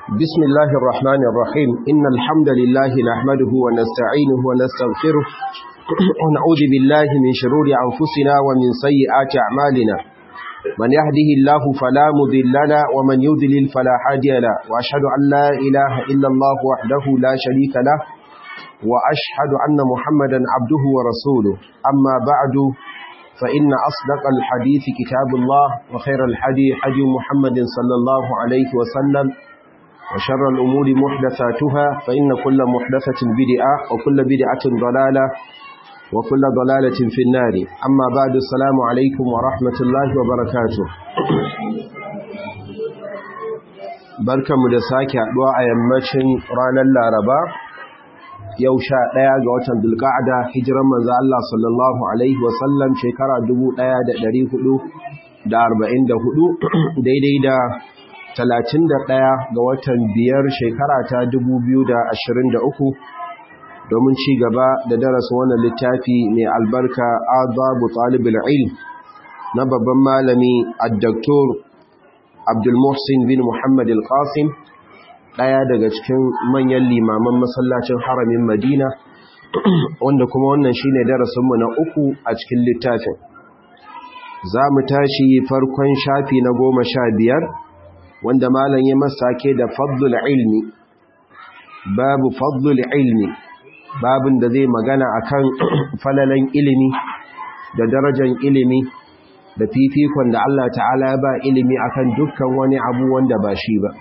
بسم الله الرحمن الرحيم إن الحمد لله نحمده ونستعينه ونستغفره ونعوذ بالله من شرور أنفسنا ومن سيئات أعمالنا من يهده الله فلا مذل له ومن يذلل فلا هادي له وأشهد أن لا إله إلا الله وحده لا شريك له وأشهد أن محمدا عبده ورسوله أما بعد فإن أصدق الحديث كتاب الله وخير الحديث حديث محمد صلى الله عليه وسلم وشر الأمور محدثاتها فإن كل محدثة بدعة وكل بدعة ضلالة وكل ضلالة في النار أما بعد السلام عليكم ورحمة الله وبركاته barka mu da sake haɗuwa a yammacin ranar laraba yau sha ɗaya ga watan dulƙa'ada hijiran manzo Allah sallallahu alaihi wasallam shekara 1444 daidai da 31 ga watan biyar shekara ta 2023 domin ci gaba da darasin wannan littafi mai albarka adabu talibul ilm na babban malami ad-doktor Abdul Muhsin bin Muhammad al-Qasim daya daga cikin manyan limaman masallacin haramin Madina wanda kuma wannan shine darasinmu na uku a cikin littafin za mu tashi farkon shafi na goma sha biyar wanda malam ya masake da fadlul ilmi babu fadlul ilmi babin da zai magana akan falalan ilimi da darajar ilimi da fifikon da Allah ta'ala ya ba ilimi akan dukkan wani abu wanda ba shi ba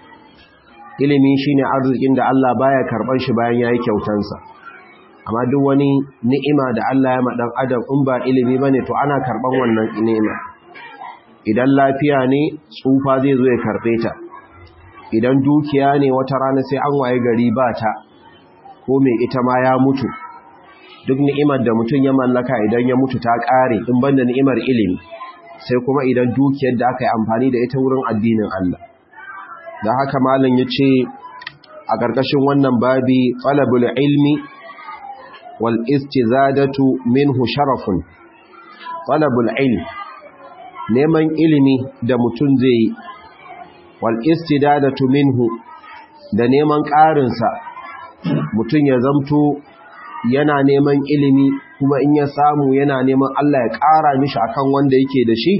ilimi shine arzikin da Allah baya karban shi bayan yayi kyautansa amma duk wani ni'ima da Allah ya madan adam in ba ilimi bane to ana karban wannan ni'ima idan lafiya ne tsufa zai zo ya karbe ta idan dukiya ne wata rana sai an waye gari ba ta ko mai ita ma ya mutu duk ni'imar da mutum ya mallaka idan ya mutu ta kare in banda ni'imar ilimi sai kuma idan dukiyar da aka yi amfani da ita wurin addinin Allah da haka malam ya ce a ƙarƙashin wannan babi talabul ilmi wal istizadatu minhu sharafun talabul ilm neman ilimi da mutum zai yi wal istidadatu minhu da neman ƙarinsa mutum ya zamto yana neman ilimi kuma in ya samu yana neman Allah ya ƙara mishi akan wanda yake da shi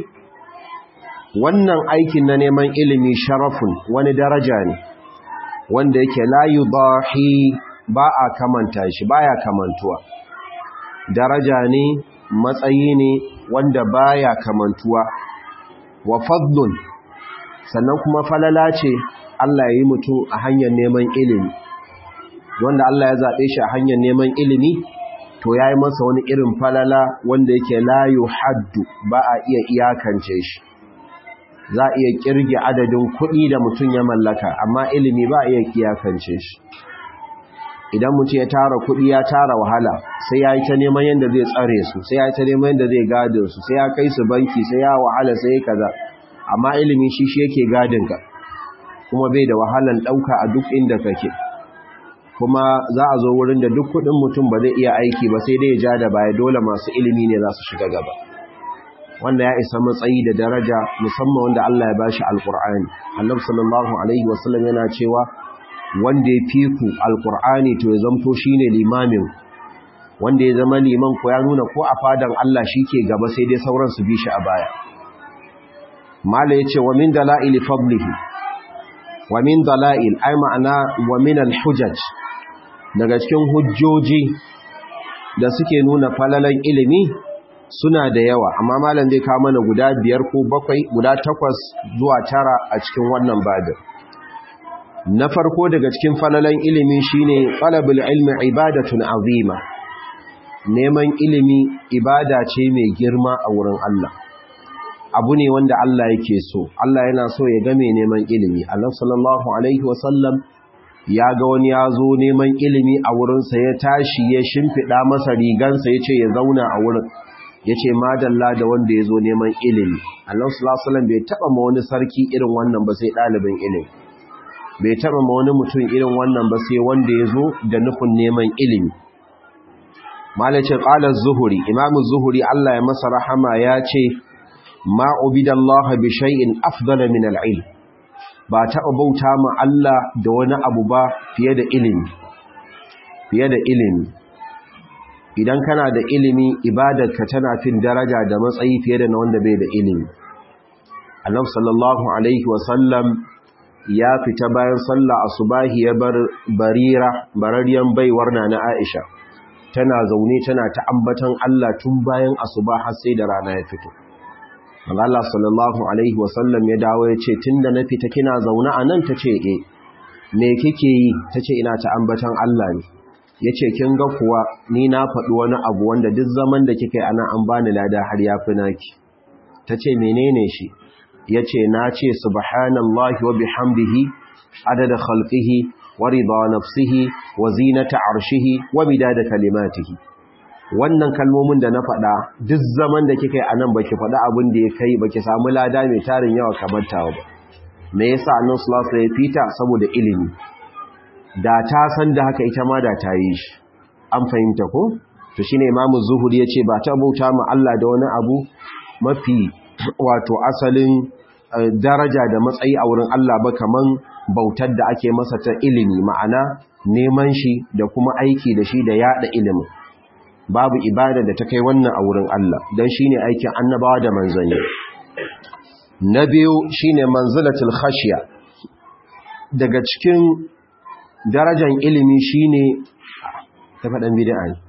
wannan aikin na neman ilimi sharafun wani daraja ne wanda yake layu bahi ba a kamanta shi baya kamantuwa daraja ne matsayi ne wanda baya kamantuwa wa fadlun sannan kuma falala ce Allah ya yi mutum a hanyar neman ilimi wanda Allah ya zaɓe shi a hanyar neman ilimi to ya yi masa wani irin falala wanda yake layu haddu ba a iya iyakance shi za a iya kirge adadin kuɗi da mutum ya mallaka amma ilimi ba a iya iyakance shi idan mutum ya tara kuɗi ya tara wahala sai ya yi ta neman yadda zai tsare su sai ya yi ta neman yadda zai gadin su sai ya kai su banki sai ya wahala sai ya kaza amma ilimi shi shi yake gadin ka kuma bai da wahalan ɗauka a duk inda kake kuma za a zo wurin da duk kudin mutum ba zai iya aiki ba sai dai ya ja da baya dole masu ilimi ne za su shiga gaba wanda ya isa matsayi da daraja musamman wanda Allah ya bashi alkur'ani annabi sallallahu alaihi wasallam yana cewa wanda ya fi ku alkur'ani to ya zamto shine limamin wanda ya zama liman ko ya nuna ko a fadan Allah shike gaba sai dai sauran su bi shi a baya mala yace wa min dalail fadlihi wa min dalail ay ma'ana wa min alhujaj daga cikin hujjoji da suke nuna falalan ilimi suna da yawa amma malam zai kawo mana guda biyar ko bakwai guda takwas zuwa tara a cikin wannan babin na farko daga cikin falalan ilimi shine talabul ilmi ibadatun azima neman ilimi ibada ce mai girma a wurin Allah abu ne wanda Allah yake so Allah yana so ya ga mai neman ilimi Allah sallallahu alaihi wasallam ya ga wani ya zo neman ilimi a wurinsa ya tashi ya shimfiɗa masa rigansa ya ce ya zauna a wurin ya ce madalla da wanda ya zo neman ilimi Allah sallallahu bai taɓa ma wani sarki irin wannan ba sai ɗalibin ilimi bai taɓa ma wani mutum irin wannan ba sai wanda ya zo da nufin neman ilimi malacin ƙalar zuhuri imamu zuhuri Allah ya masa rahama ya ce ma ubidallaha bi shay'in afdala min al-ilm ba taɓa bauta ma Allah da wani abu ba fiye da ilimi fiye da ilimi idan kana da ilimi ibadarka tana fin daraja da matsayi fiye da na wanda bai da ilimi annabi sallallahu alaihi wasallam ya fita bayan sallah asubahi ya bar barira barariyan baiwar na na Aisha tana zaune tana ta ambatan Allah tun bayan asuba har sai da rana ya fito Allah sallallahu alaihi wasallam ya dawo ya ce tunda na fita kina zaune a nan tace eh me kike yi tace ina ta ambatan Allah ne yace kin ga kuwa ni na faɗi wani abu wanda duk zaman da kika yi ana an bani lada har ya fi naki tace menene shi yace na ce subhanallahi wa bihamdihi adada khalqihi wa rida nafsihi wa zinata arshihi wa midada kalimatihi wannan kalmomin da na faɗa duk zaman da kika yi anan baki faɗa abin da ya kai baki samu lada mai tarin yawa kamar tawa ba me yasa annabi sallallahu alaihi fita saboda ilimi da ta san da haka ita ma da ta yi shi an fahimta ko to shine imamu zuhuri yace ba ta bauta ma Allah da wani abu mafi wato asalin daraja da matsayi a wurin Allah ba kaman bautar da ake masa ta ilimi ma'ana neman shi da kuma aiki da shi da yada ilimin babu ibada da ta kai wannan a wurin Allah don shine aikin annabawa da manzanni na biyu shine manzilatul khashiya daga cikin darajar ilimi shine ta faɗan bid'a ne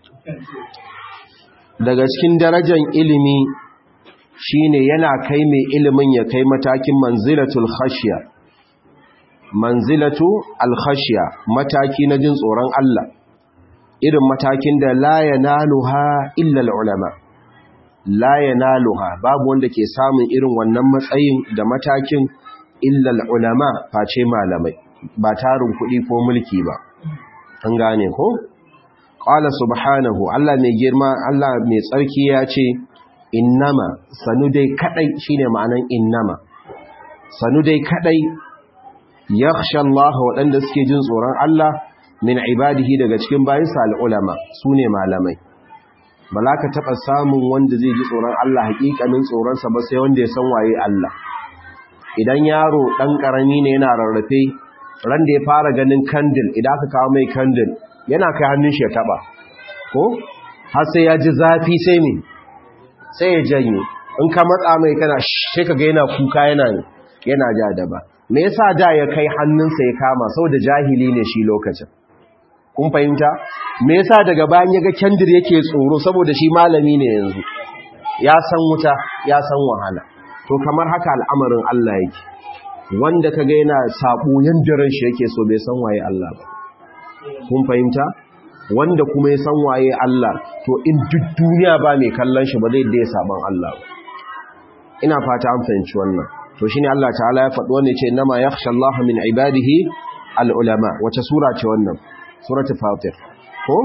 daga cikin darajar ilimi shine yana kai mai ilimin ya kai matakin manzilatul khashiya manzilatu al-khashiya mataki na jin tsoron Allah irin matakin da la yanaluha illa al-ulama la yanaluha babu wanda ke samun irin wannan matsayin da matakin illa al-ulama face malamai ba tarin kuɗi ko mulki ba an gane ko qala subhanahu Allah mai girma Allah mai tsarki ya ce innama sanu dai kadai shine ma'anan innama sanu dai kadai yakhsha Allah waɗanda suke jin tsoron Allah min ibadihi daga cikin bayinsa al'ulama sune malamai bala ka taɓa samun wanda zai ji tsoron Allah hakikanin tsoronsa ba sai wanda ya san waye Allah idan yaro ɗan ƙarami ne yana rarrafe ran da ya fara ganin kandil idan aka kawo mai kandil yana kai hannun shi ya taɓa ko har sai ya ji zafi sai ne sai ya janye in ka matsa mai kana sai ka ga yana kuka yana yana ja da ba me yasa da ya kai hannunsa ya kama saboda jahili ne shi lokacin kun fahimta me yasa daga bayan ya ga kendir yake tsoro saboda shi malami ne yanzu ya san wuta ya san wahala to kamar haka al'amarin Allah yake wanda kaga yana sabo yandiran shi yake so bai san waye Allah ba kun fahimta wanda kuma ya san waye Allah to in duk duniya ba mai kallon shi ba zai da ya saban Allah ba ina fata an fahimci wannan to shine Allah ta'ala ya faɗi wannan ce nama yakhsha Allah min ibadihi al-ulama wace sura ce wannan suratul fatir ko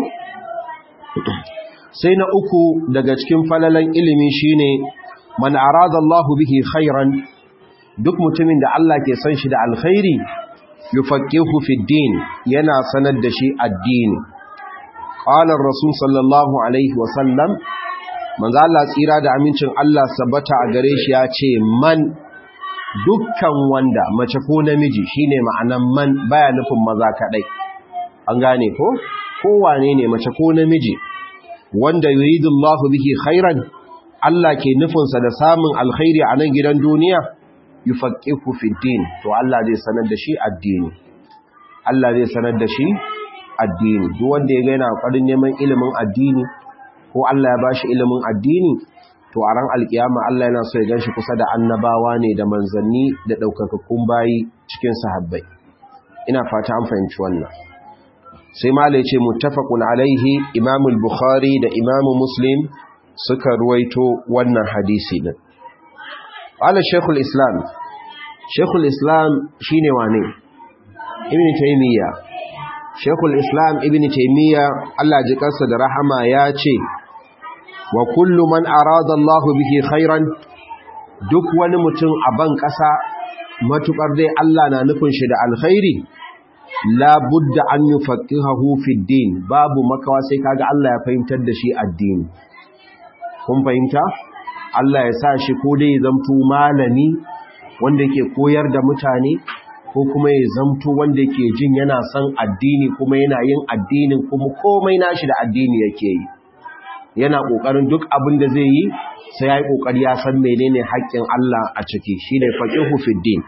sai na uku daga cikin falalan ilimi shine man arada Allah bihi khairan duk mutumin da Allah ke san shi da alkhairi yufaqihu fi din yana sanar da shi addini qala ar-rasul sallallahu alaihi wa sallam manzo Allah tsira da amincin Allah sabbata a gare shi ya ce man dukkan wanda mace ko namiji shine ma'anan man baya nufin maza kadai an gane ko kowane ne mace ko namiji wanda yuridullahu bihi khairan Allah ke nufinsa da samun alkhairi a nan gidan duniya yufaqihu fi din to Allah zai sanar da shi addini Allah zai sanar da shi addini duk wanda ya ga yana ƙoƙarin neman ilimin addini ko Allah ya bashi ilimin addini to a ran alkiyama Allah yana so ya ganshi kusa da annabawa ne da manzanni da daukakakkun bayi cikin sahabbai ina fata an fahimci wannan sai malai ce muttafaqun alaihi Imam al-Bukhari da Imam Muslim suka ruwaito wannan hadisi din ala Sheikhul Islam Sheikhul Islam shine wane Ibn Taymiyyah Sheikhul Islam Ibn Taymiyyah Allah ji kansa da rahama ya ce wa kullu man arada Allah bihi khairan duk wani mutum a ban ƙasa matukar dai Allah na nufin shi da alkhairi la budda an yufaqihahu fi din babu makawa sai kaga Allah ya fahimtar da shi addini kun fahimta Allah ya sa shi ko dai zamto malami wanda yake koyar da mutane ko kuma ya zamto wanda yake jin yana son addini kuma yana yin addinin kuma komai nashi da addini yake yi yana kokarin duk abin da zai yi sai yayi kokari ya san menene haƙƙin Allah a ciki shine faqihu fid din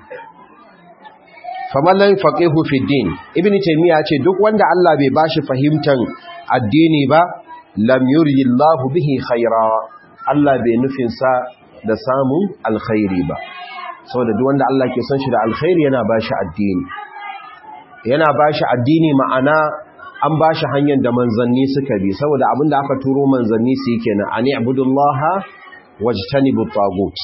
faman faqihu fid din ibnu taymiya ce duk wanda Allah bai bashi fahimtan addini ba lam yuri Allahu bihi khaira Allah bai nufin sa da samun alkhairi ba saboda duk wanda Allah ke son shi da alkhairi yana bashi addini yana bashi addini ma'ana an bashi hanyar da manzanni suka bi saboda abinda aka turo manzanni su yake na ani abudullaha wajtanibu tagut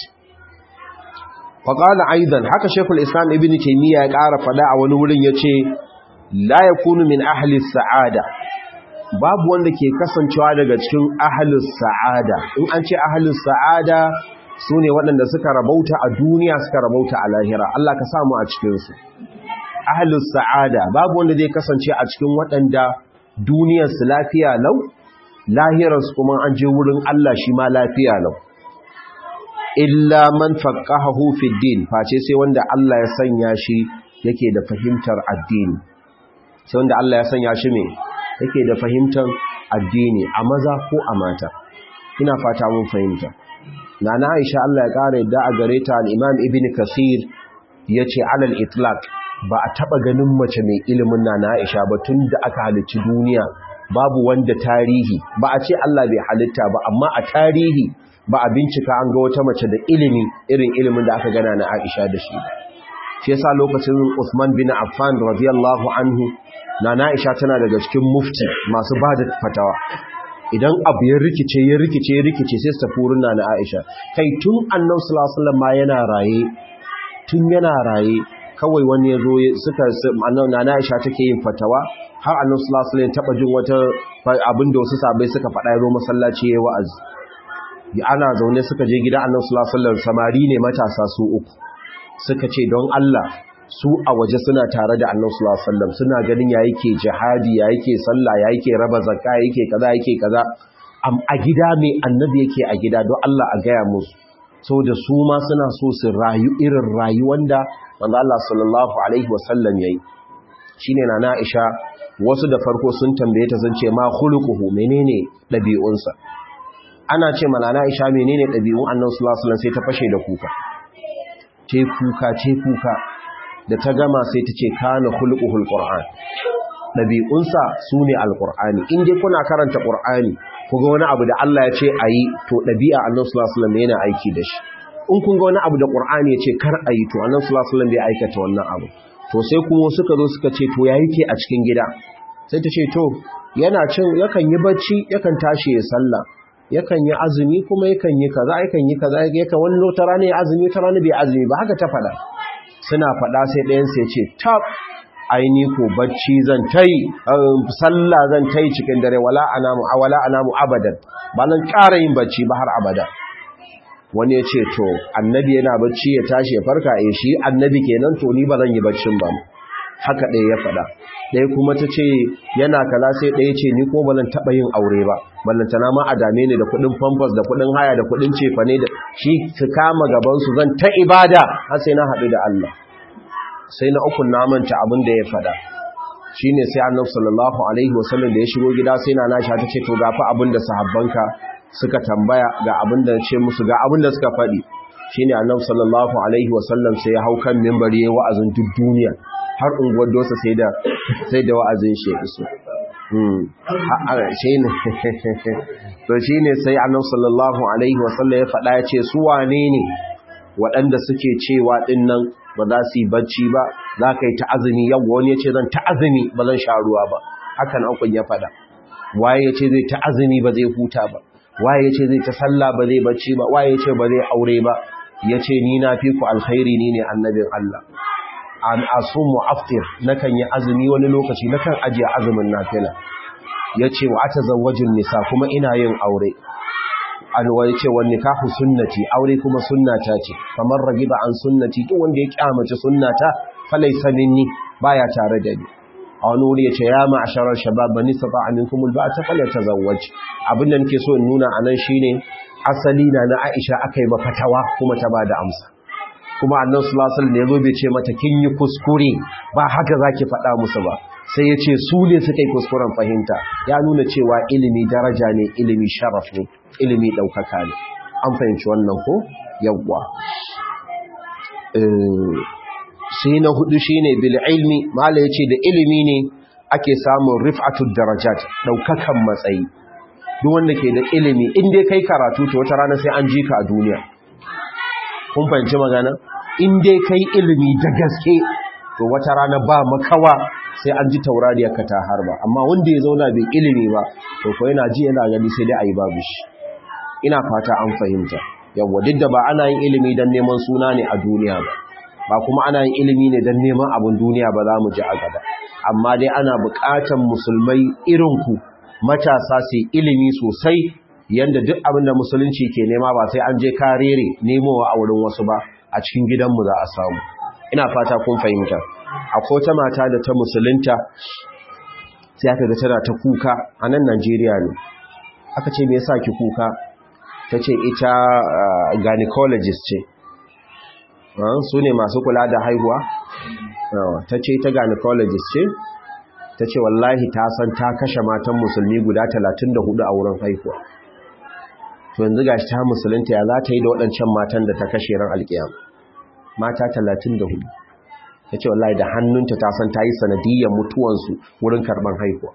faqala aidan haka shekul islam ibn taymiya ya ƙara fada a wani wurin yace la yakunu min ahli sa'ada babu wanda ke kasancewa daga cikin ahli sa'ada in an ce ahli sa'ada su ne waɗanda suka rabauta a duniya suka rabauta a lahira Allah ka samu a cikinsu ahalus sa'ada babu wanda zai kasance a cikin waɗanda duniyarsu lafiya lau lahirarsu kuma an je wurin Allah shi ma lafiya lau illa man faqqahahu fid din face sai wanda Allah ya sanya shi yake da fahimtar addini sai wanda Allah ya sanya shi me yake da fahimtar addini a maza ko a mata ina fata mun fahimta nana Aisha Allah ya kare yadda a gare ta al-Imam Ibn Kathir yace alal itlaq ba a taba ganin mace mai ilimin nana Aisha ba tunda aka halicci duniya babu wanda tarihi ba a ce Allah bai halitta ba amma a tarihi ba a bincika an ga wata mace da ilimi irin ilimin da aka gana na Aisha da shi shi yasa lokacin Usman bin Affan radiyallahu anhu nana Aisha tana daga cikin mufti masu bada fatawa idan abu ya rikice ya rikice ya rikice sai su tafi wurin na Aisha kai tun annabi sallallahu alaihi wasallam ma yana raye tun yana raye kawai wani yazo suka annabi Aisha take yin fatawa har annabi sallallahu alaihi wasallam taba jin wata abin da wasu sabai suka faɗa yazo masallaci yayi wa'azi ya ana zaune suka je gidan annabi sallallahu alaihi wasallam samari ne matasa su uku suka ce don Allah su a waje suna tare da annabi sallallahu alaihi wasallam suna ganin ya yake jihadi ya yake sallah ya yake raba zakka ya yake kaza yake kaza am a gida mai annabi yake a gida don Allah a gaya musu saboda su ma suna so su rayu irin rayuwar da manzo Allah sallallahu alaihi wasallam yayi shine na Aisha wasu da farko sun tambaye ta sun ce ma khuluquhu menene dabi'unsa ana ce mana na Aisha menene dabi'un annabi sallallahu alaihi wasallam sai ta fashe da kuka ce kuka ce kuka da ta gama sai ta ce kana khuluquhul qur'an dabi'unsa sune alqur'ani in dai kuna karanta qur'ani kuga wani abu da Allah ya ce ayi to dabi'a annabi sallallahu alaihi wasallam yana aiki da shi in kun ga wani abu da qur'ani ya ce kar ayi to annabi sallallahu alaihi wasallam bai aikata wannan abu to sai kuma suka zo suka ce to ya yake a cikin gida sai ta ce to yana cin yakan yi bacci yakan tashi ya sallah yakan yi azumi kuma yakan yi kaza yakan yi kaza yakan wani lotara ne azumi ta rana bai azumi ba haka ta faɗa suna faɗa sai ɗayansa ya ce tab aini ko bacci zan tai sallah zan tai cikin dare wala anamu wala anamu abadan ba nan ƙara yin bacci ba har abada wani ya ce to annabi yana bacci ya tashi ya farka eh shi annabi kenan to ni ba zan yi baccin ba haka ɗaya ya faɗa ɗaya kuma ta ce yana kaza sai ɗaya ce ni ko ba zan taɓa yin aure ba ballantana ma a dame ni da kuɗin famfas da kuɗin haya da kuɗin cefane da shi su kama gabansu zan ta ibada har sai na haɗu da Allah sai na ukun namanta abin da ya faɗa shi ne sai annabi sallallahu alaihi wasallam da ya shigo gida sai na nasha ta ce to gafa abin da sahabbanka suka tambaya ga abin da ce musu ga abin da suka faɗi shi ne annabi sallallahu alaihi wasallam sai ya hau kan mimbari ya wa'azin duk duniya har unguwar dosa sai da sai da wa'azin shi iso to shi ne sai annabi sallallahu alaihi wasallam ya faɗa ya ce su wane ne waɗanda suke cewa ɗin nan ba za su yi bacci ba za ka yi ta azumi yau wani ya ce zan ta azumi ba zan sha ruwa ba hakan aukun ya faɗa waye ya ce zai ta azumi ba zai huta ba waye ya ce zai ta sallah ba zai bacci ba waye ya ce ba zai aure ba ya ce ni na fi ku alkhairi ni ne annabin Allah an asumu aftir nakan yi azumi wani lokaci nakan ajiye azumin nafila ya ce wa atazawwajin nisa kuma ina yin aure alwai ce wani nikahu sunnati aure kuma sunnata ce kamar ragiba an sunnati duk wanda ya kyamace sunnata falaysa minni baya tare da ni a wani wuri ya ce ya ma'asharar shabab bani saba aminkum alba'ata falyatazawwaj abin da nake so in nuna anan shine asali na na Aisha akai mafatawa kuma ta bada amsa kuma annan sulasal ne zo bai ce mata kin yi kuskure ba haka za ki faɗa musu ba sai ya ce su ne suka yi kuskuren fahimta ya nuna cewa ilimi daraja ne ilimi sharaf ne ilimi ɗaukaka ne an fahimci wannan ko yawwa sai na hudu shine bil ilmi mala yace da ilimi ne ake samun rif'atud darajat daukakan matsayi duk wanda ke da ilimi in dai kai karatu to wata rana sai an ji ka a duniya kun fahimci magana in dai kai ilimi da gaske to wata rana ba makawa sai an ji taurariyar ka ta harba amma wanda ya zauna bai ilimi ba to ko yana ji yana gani sai dai ayi babu shi ina fata an fahimta yawa duk da ba ana yin ilimi don neman suna ne a duniya ba ba kuma ana yin ilimi ne don neman abin duniya ba za mu ji a gaba amma dai ana buƙatar musulmai irinku matasa su ilimi sosai yanda duk abin da musulunci ke nema ba sai an je karere nemowa a wurin wasu ba a cikin gidanmu za a samu ina fata kun fahimta akwai wata mata da ta musulunta sai aka ga tana ta kuka a nan Najeriya ne aka ce me yasa ki kuka ta ce ita gynecologist ce su ne masu kula da haihuwa ta ce ita gynecologist ce ta ce wallahi ta san ta kashe matan musulmi guda 34 a wurin haihuwa to yanzu gashi ta musulunta ya za ta yi da waɗancan matan da ta kashe ran alƙiyam mata 34 ta ce wallahi da hannunta ta san ta yi sanadiyyar mutuwansu wurin karɓar haihuwa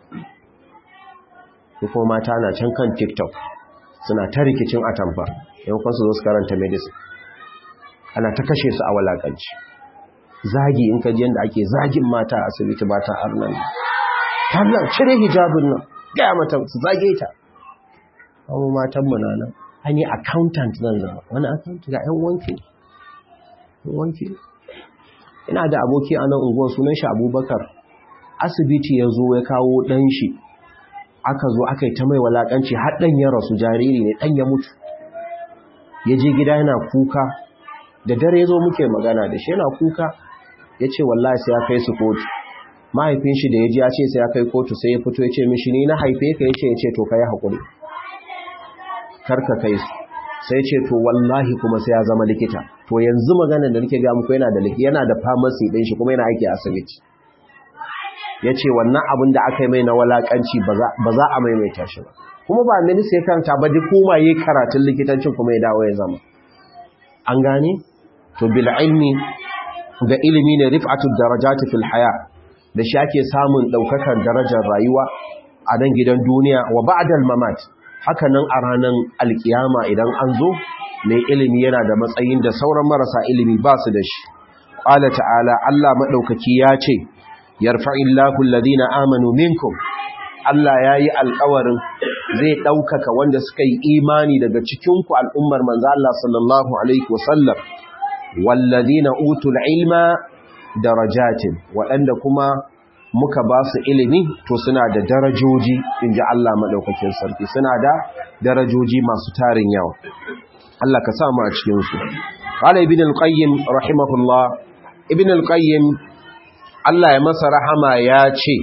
kuma mata na can kan tiktok suna ta rikicin atamfa yankon su zo su karanta medicine ana ta kashe su a walakanci zagi in kaji yadda ake zagin mata a asibiti ba ta arnan tallan cire hijabin nan gaya mata su zage ta kawo matan mu nan an yi accountant nan zama wani accountant ga yan wanki wanki ina da aboki a nan unguwar sunan shi abubakar asibiti ya zo ya kawo ɗan shi aka zo aka yi ta mai walakanci har ɗan ya rasu jariri ne ɗan ya mutu ya je gida yana kuka da dare ya zo muke magana da shi yana kuka ya ce wallahi sai ya kai su kotu mahaifin shi da ya ji ya ce sai ya kai kotu sai ya fito ya ce mishi ni na haife ka ya ce ya ce to ka yi haƙuri karka kai su sai ce to wallahi kuma sai ya zama likita to yanzu magana da nake ga muku yana da yana da pharmacy ɗin shi kuma yana aiki a asibiti ya ce wannan abin da aka yi mai na walakanci ba za a maimaita shi ba kuma ba mini sai kanta ba duk kuma yi karatun likitancin kuma ya dawo ya zama an gane to bil ilmi ga ilimi ne rif'atu darajati fil haya da shi ake samun daukakar darajar rayuwa a nan gidan duniya wa ba'dal mamat haka nan a ranar alkiyama idan an zo mai ilimi yana da matsayin da sauran marasa ilimi ba su da shi qala ta'ala Allah madaukaki ya ce yarfa'illahu alladhina amanu minkum Allah yayi alƙawarin zai ɗaukaka wanda suka yi imani daga cikin ku al'ummar manzo Allah sallallahu alaihi wasallam walladhina utul ilma darajatin waɗanda kuma muka ba su ilimi to suna da darajoji inji Allah madaukakin sarki suna da darajoji masu tarin yawa Allah ka sa mu a cikin su qala ibn al-qayyim rahimahullah ibn al-qayyim Allah ya masa rahama ya ce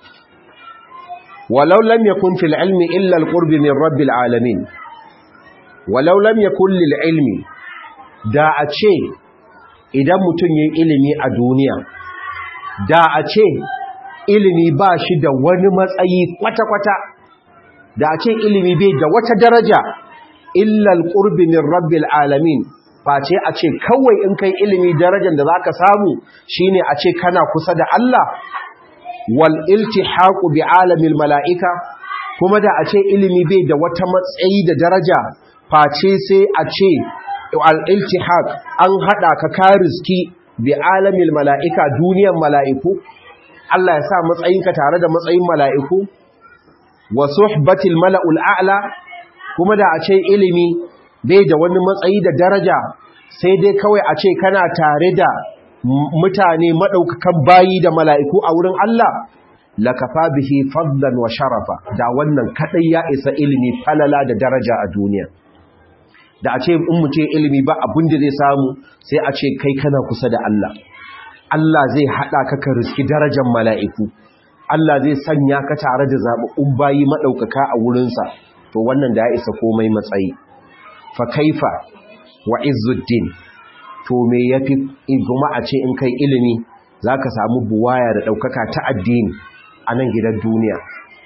walau lam yakun fil ilmi illa al-qurb min rabbil alamin walau lam yakun lil ilmi da a ce idan mutum yin ilimi a duniya da a ce ilimi ba shi da wani matsayi kwata-kwata da a ce ilimi bai da wata daraja illa al-qurb min rabbil alamin face a ce kawai in kai ilimi darajar da za ka samu shine a ce kana kusa da Allah wal iltihaqu bi alamil mala'ika kuma da a ce ilimi bai da wata matsayi da daraja face sai a ce al iltihaq an hada ka kariski bi alamil mala'ika duniyar mala'iku Allah ya sa matsayinka tare da matsayin mala'iku wa suhbatil mala'ul a'la kuma da a ce ilimi bai da wani matsayi da daraja sai dai kawai a ce kana tare da mutane maɗaukakan bayi da mala'iku a wurin Allah lakafa bihi fadlan wa sharafa da wannan kaɗai ya isa ilimi falala da daraja a duniya da a ce in mu ce ilimi ba abin da zai samu sai a ce kai kana kusa da Allah Allah zai haɗa ka ka riski darajar mala'iku Allah zai sanya ka tare da zaɓaɓɓun bayi maɗaukaka a wurinsa to wannan da ya isa komai matsayi fa kaifa wa izzuddin to me yafi kuma a ce in kai ilimi zaka samu buwaya da daukaka ta addini a nan gidan duniya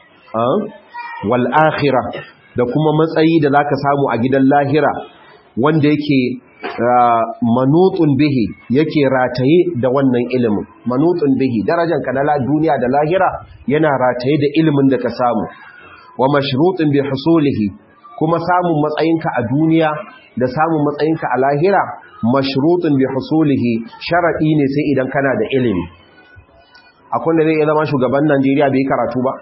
wal akhirah da kuma matsayi da zaka samu a gidan lahira wanda yake manutun bihi yake rataye da wannan ilimin manutun bihi darajar ka na duniya da lahira yana rataye da ilimin da ka samu wa mashrutun bi husulihi kuma samun matsayinka a duniya da samun matsayinka a lahira mashrutun bi husulihi sharadi ne sai idan kana da ilimi akwai wanda zai iya zama shugaban Najeriya bai karatu ba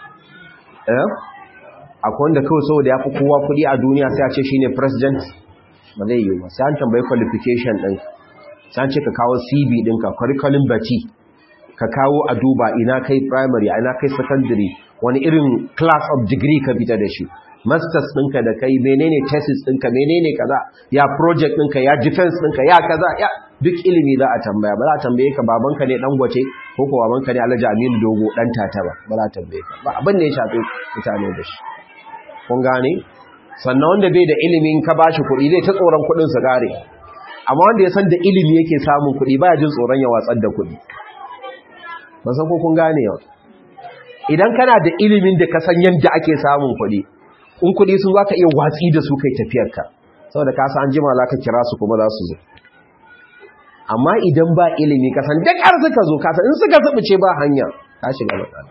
eh akwai wanda kawai saboda ya fi kowa kuɗi a duniya sai a ce shine president ba zai yi ba sai an tambayi qualification ɗin sai an ce ka kawo cv ɗinka curriculum bati ka kawo a duba ina kai primary ina kai secondary wani irin class of degree ka fita da shi masters ɗinka da kai menene thesis ɗinka menene kaza ya project ɗinka ya defense ɗinka ya kaza ya duk ilimi za a tambaya ba za a tambaye ka babanka ne dan gwace ko ko babanka ne alhaji aminu dogo dan tata ba ba za a tambaye ka ba abin da ya shafi mutane da shi kun gane sannan wanda bai da ilimin ka bashi kuɗi zai ta tsoron kuɗin su gare amma wanda ya san da ilimi yake samun kuɗi baya jin tsoron ya watsar da kuɗi ba san ko kun gane yau idan kana da ilimin da ka san yadda ake samun kuɗi in kuɗi sun za ka iya watsi da su kai tafiyarka saboda ka san jima za ka kira su kuma za su zo amma idan ba ilimi ka san duk har suka zo ka san in suka zubuce ba hanya ka shiga matsala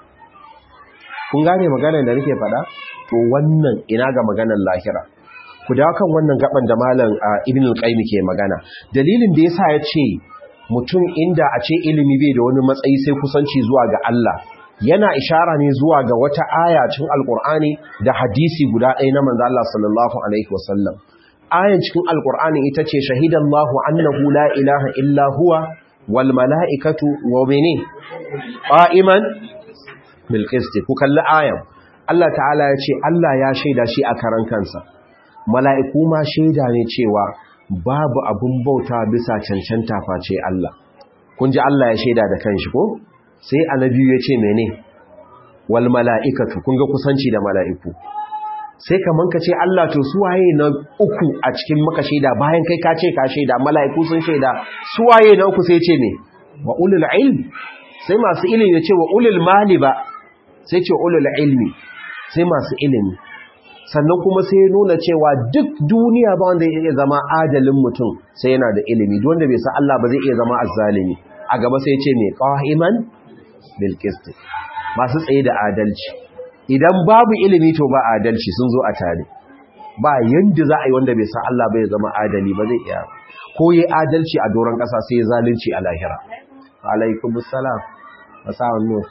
kun gane maganar da nake faɗa to wannan ina ga maganar lahira ku dawo kan wannan gaban da malam ibn al-qayyim ke magana dalilin da yasa ya ce mutum inda a ce ilimi bai da wani matsayi sai kusanci zuwa ga Allah yana ishara ne zuwa ga wata aya cikin alkur'ani da hadisi guda ɗaya na manzo Allah sallallahu alaihi wasallam ayan cikin alkur'ani ita ce shahidallahu annahu la ilaha illa huwa wal mala'ikatu wa mene qa'iman bil qist ku kalli ayan Allah ta'ala ya ce Allah ya shaida shi a karan kansa mala'iku ma shaida ne cewa babu abun bauta bisa cancanta face Allah kun ji Allah ya shaida da kanshi ko sai annabi ya ce mene wal mala'ikatu kun ga kusanci da mala'iku sai kaman ka ce Allah to su waye na uku a cikin maka shaida bayan kai ka ce ka shaida mala'iku sun shaida su waye na uku sai ce me wa ulul ilm sai masu ilimi ya ce wa ulul mali ba sai ce ulul ilmi sai masu ilimi sannan kuma sai nuna cewa duk duniya ba wanda ya iya zama adalin mutum sai yana da ilimi duk wanda bai san Allah ba zai iya zama azzalimi a gaba sai ce me qa'iman bil qist masu tsaye da adalci idan babu ilimi to ba adalci sun zo a tare ba yanda za a yi wanda bai san Allah bai zama adali ba zai iya ko yi adalci a doron ƙasa sai ya zalunci a lahira alaikumus salam asawan nur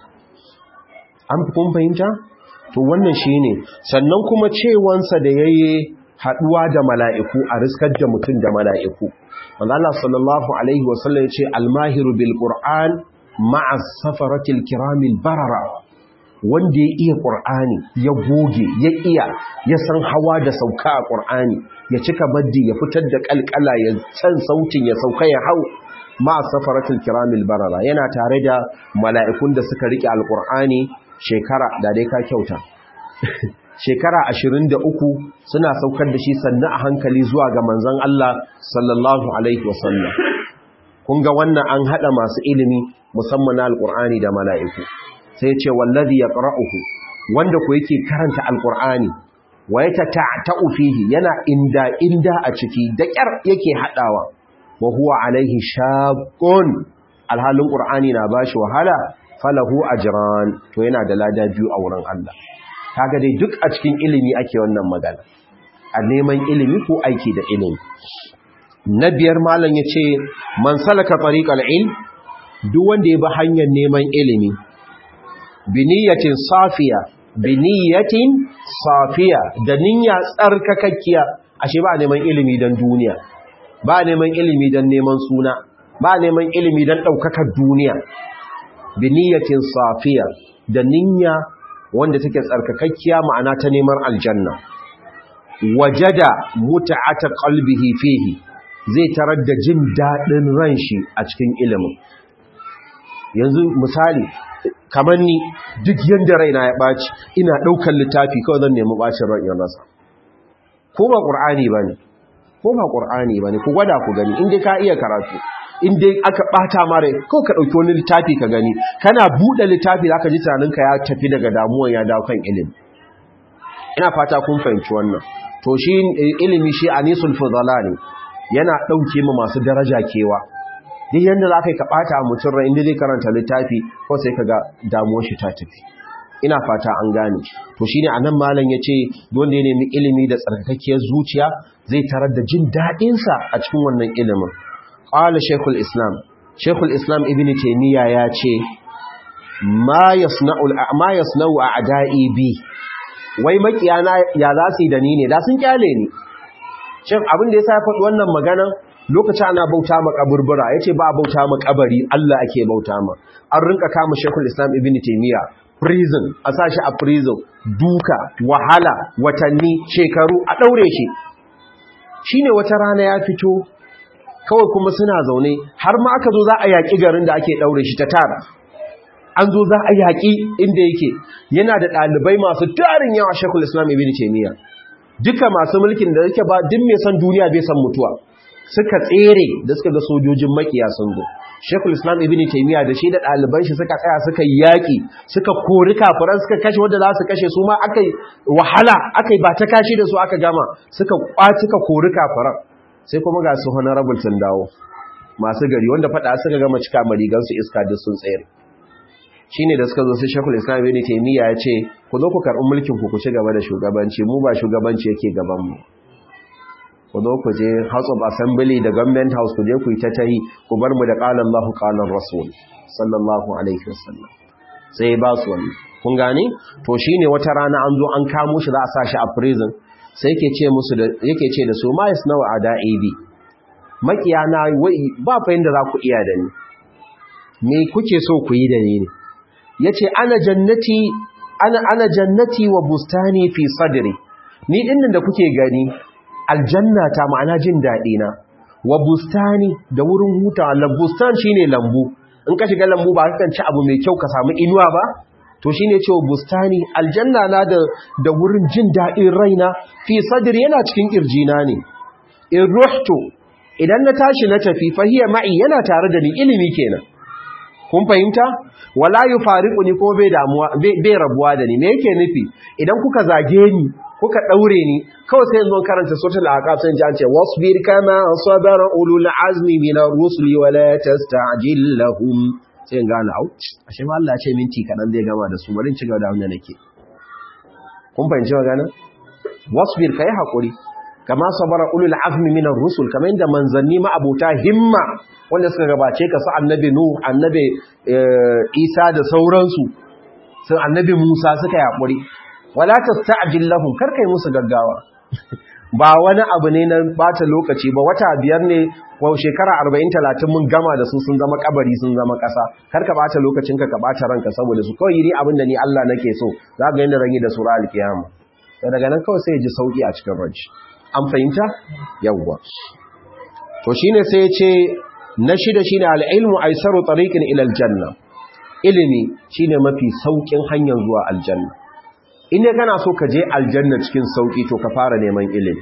an kun fahimta to wannan shine sannan kuma cewansa da yayi haduwa da mala'iku a riskar da mutum da mala'iku wanda Allah sallallahu alaihi wasallam ya ce almahiru bil qur'an ma'a safaratil kiramil barara wanda ya iya qur'ani ya goge ya iya ya san hawa da sauka a qur'ani ya cika baddi ya fitar da kalkala ya san sautin ya sauka ya hau ma'a safaratil kiramil barara yana tare da mala'ikun da suka rike alqur'ani shekara da dai ka kyauta shekara ashirin da uku suna saukar da shi sannu a hankali zuwa ga manzon Allah sallallahu alaihi wasallam kun ga wannan an hada masu ilimi musamman na alqur'ani da mala'iku sai ce wallazi yaqra'uhu wanda ko yake karanta alqur'ani wa yatata'u fihi yana inda inda a ciki da kyar yake hadawa wa huwa alaihi shaqqun alhalin qur'ani na bashi wahala falahu ajran to yana da lada biyu a wurin Allah kaga dai duk a cikin ilimi ake wannan magana a neman ilimi ko aiki da ilimi na biyar malam yace man salaka tariqal ilm duk wanda ya bi hanyar neman ilimi biniyatin safiya biniyatin safiya da niyya tsarkakakkiya ashe ba neman ilimi dan duniya ba neman ilimi dan neman suna ba neman ilimi dan daukakar duniya biniyatin safiya da niyya wanda take tsarkakakkiya ma'ana ta neman aljanna wajada muta'ata qalbihi fihi zai tarar da jin dadin ran shi a cikin ilimin yanzu misali kamar ni duk yanda raina ya baci ina daukar littafi kawai zan nemi bacin ran yan rasa ko ba qur'ani bane ko ba qur'ani bane ku gwada ku gani in dai ka iya karatu in dai aka bata mare ko ka dauki wani littafi ka gani kana bude littafi zaka ji tunaninka ya tafi daga damuwan ya dawo kan ilimi ina fata kun fahimci wannan to shi ilimi shi anisul fudala ne yana dauke mu masu daraja kewa duk yanda zaka ka bata mutum rai inda zai karanta littafi ko sai kaga damuwar shi ta tafi ina fata an gane to shine anan malam yace wanda ya nemi ilimi da tsarkakiyar zuciya zai tarar da jin dadin sa a cikin wannan ilimin qala shaykhul islam shaykhul islam ibnu taymiya yace ma yasna'u ma yasna'u a'da'i bi wai makiyana ya za su yi da ni ne da sun kyale ni shin abin da yasa ya faɗi wannan magana lokacin ana bauta ma kaburbura yace ba bauta ma kabari Allah ake bauta ma an rinka kama shaykhul islam ibnu taymiya prison a sashi a prison duka wahala watanni shekaru a daure shi shine wata rana ya fito kawai kuma suna zaune har ma aka zo za a yaki garin da ake daure shi ta tara an zo za a yaki inda yake yana da ɗalibai masu tarin yawa shekul islam ibn taymiya duka masu mulkin da yake ba duk mai san duniya bai san mutuwa suka tsere da suka ga sojojin makiya sun zo Shekul Islam Ibn Taymiyyah da shi da ɗaliban shi suka tsaya suka yi yaƙi suka kori kafiran suka kashe wanda za su kashe su ma aka yi wahala aka yi ba ta kashi da su aka gama suka kwaci ka kori kafiran sai kuma ga su honorable sun dawo masu gari wanda faɗa suka gama cika marigan su iska duk sun tsere shine da suka zo sai Shekul Islam Ibn Taymiyyah ya ce ku zo ku karɓi mulkin ku ku ci gaba da shugabanci mu ba shugabanci yake gaban mu ku zo ku je House of Assembly da Government House ku je ku yi ta tayi ku bar mu da qala Allahu qala Rasul sallallahu alaihi wasallam sai ba su wani kun gane to shine wata rana an zo an kamo shi za a sa shi a prison sai yake ce musu da yake ce da su ma yasnau ada'ibi makiyana wai ba fa yanda za ku iya da ni me kuke so ku yi da ni ne yace ana jannati ana ana jannati wa bustani fi sadri ni dinnan da kuke gani aljanna ta ma'ana jin daɗi na wa bustani da wurin hutawa lambustan shine lambu in ka shiga lambu ba kan ci abu mai kyau ka samu inuwa ba to shine cewa bustani aljanna na da da wurin jin daɗin raina fi sadri yana cikin kirjina ne in ruhtu idan na tashi na tafi fahiya ma'i yana tare da ni ilimi kenan kun fahimta wala yufariquni ko bai damuwa bai rabuwa da ni me yake nufi idan kuka zage ni kuka daure ni kawai sai zo karanta suratul aqab sai ji an ce wasbir kama sabara ulul azmi min ar-rusuli wa la tasta'jil lahum sai gane au ashe ma Allah ya ce minti kadan zai gama da su bari ci gaba da wannan nake kun fahimci magana wasbir kai hakuri kama sabara ulul azmi min ar-rusul kamar inda manzanni ma abota himma wanda suka gabace ka su annabi nuh annabi isa da sauransu su annabi musa suka yi hakuri wala tasta'jil lahum karkai musu gaggawa ba wani abu ne na bata lokaci ba wata biyar ne ko shekara 40 30 mun gama da su sun zama kabari sun zama kasa karka bata lokacin ka ka bata ranka saboda su kawai yi abin da ni Allah nake so za ga yanda rangi da sura alkiyama to daga nan kawai sai ya ji sauki a cikin ranci an fahimta yawwa to shine sai ya ce na shida shine al-ilmu aisaru tariqin ila al-janna ilimi shine mafi saukin hanyar zuwa aljanna inda kana so ka je aljanna cikin sauki to ka fara neman ilimi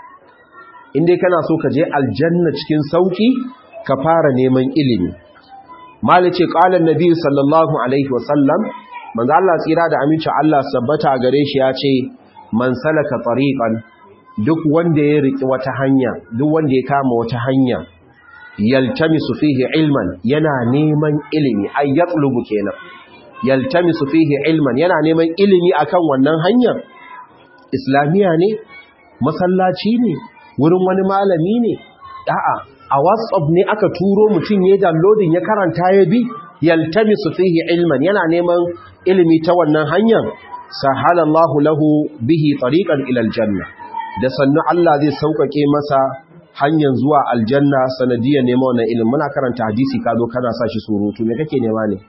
inda kana so ka je aljanna cikin sauki ka fara neman ilimi malice qala annabi sallallahu alaihi wasallam manzo Allah tsira da aminci Allah sabbata gare shi ya ce man salaka tariqan duk wanda ya riki wata hanya duk wanda ya kama wata hanya yaltamisu fihi ilman yana neman ilimi ay yatlubu kenan yaltamisu fihi ilman yana neman ilimi akan wannan hanyar islamiya ne masallaci ne wurin wani malami ne a'a a whatsapp ne aka turo mutum ya downloading ya karanta ya bi yaltamisu fihi ilman yana neman ilimi ta wannan hanyar sahalallahu lahu bihi tariqan ila aljanna da sannu Allah zai sauƙaƙe masa hanyar zuwa aljanna sanadiyar neman wannan ilimin muna karanta hadisi ka zo kana sa shi surutu me kake nema ne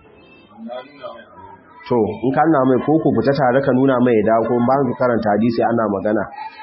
to in ka nuna mai koko fita tare ka nuna mai da ko ba ka karanta hadisi ana magana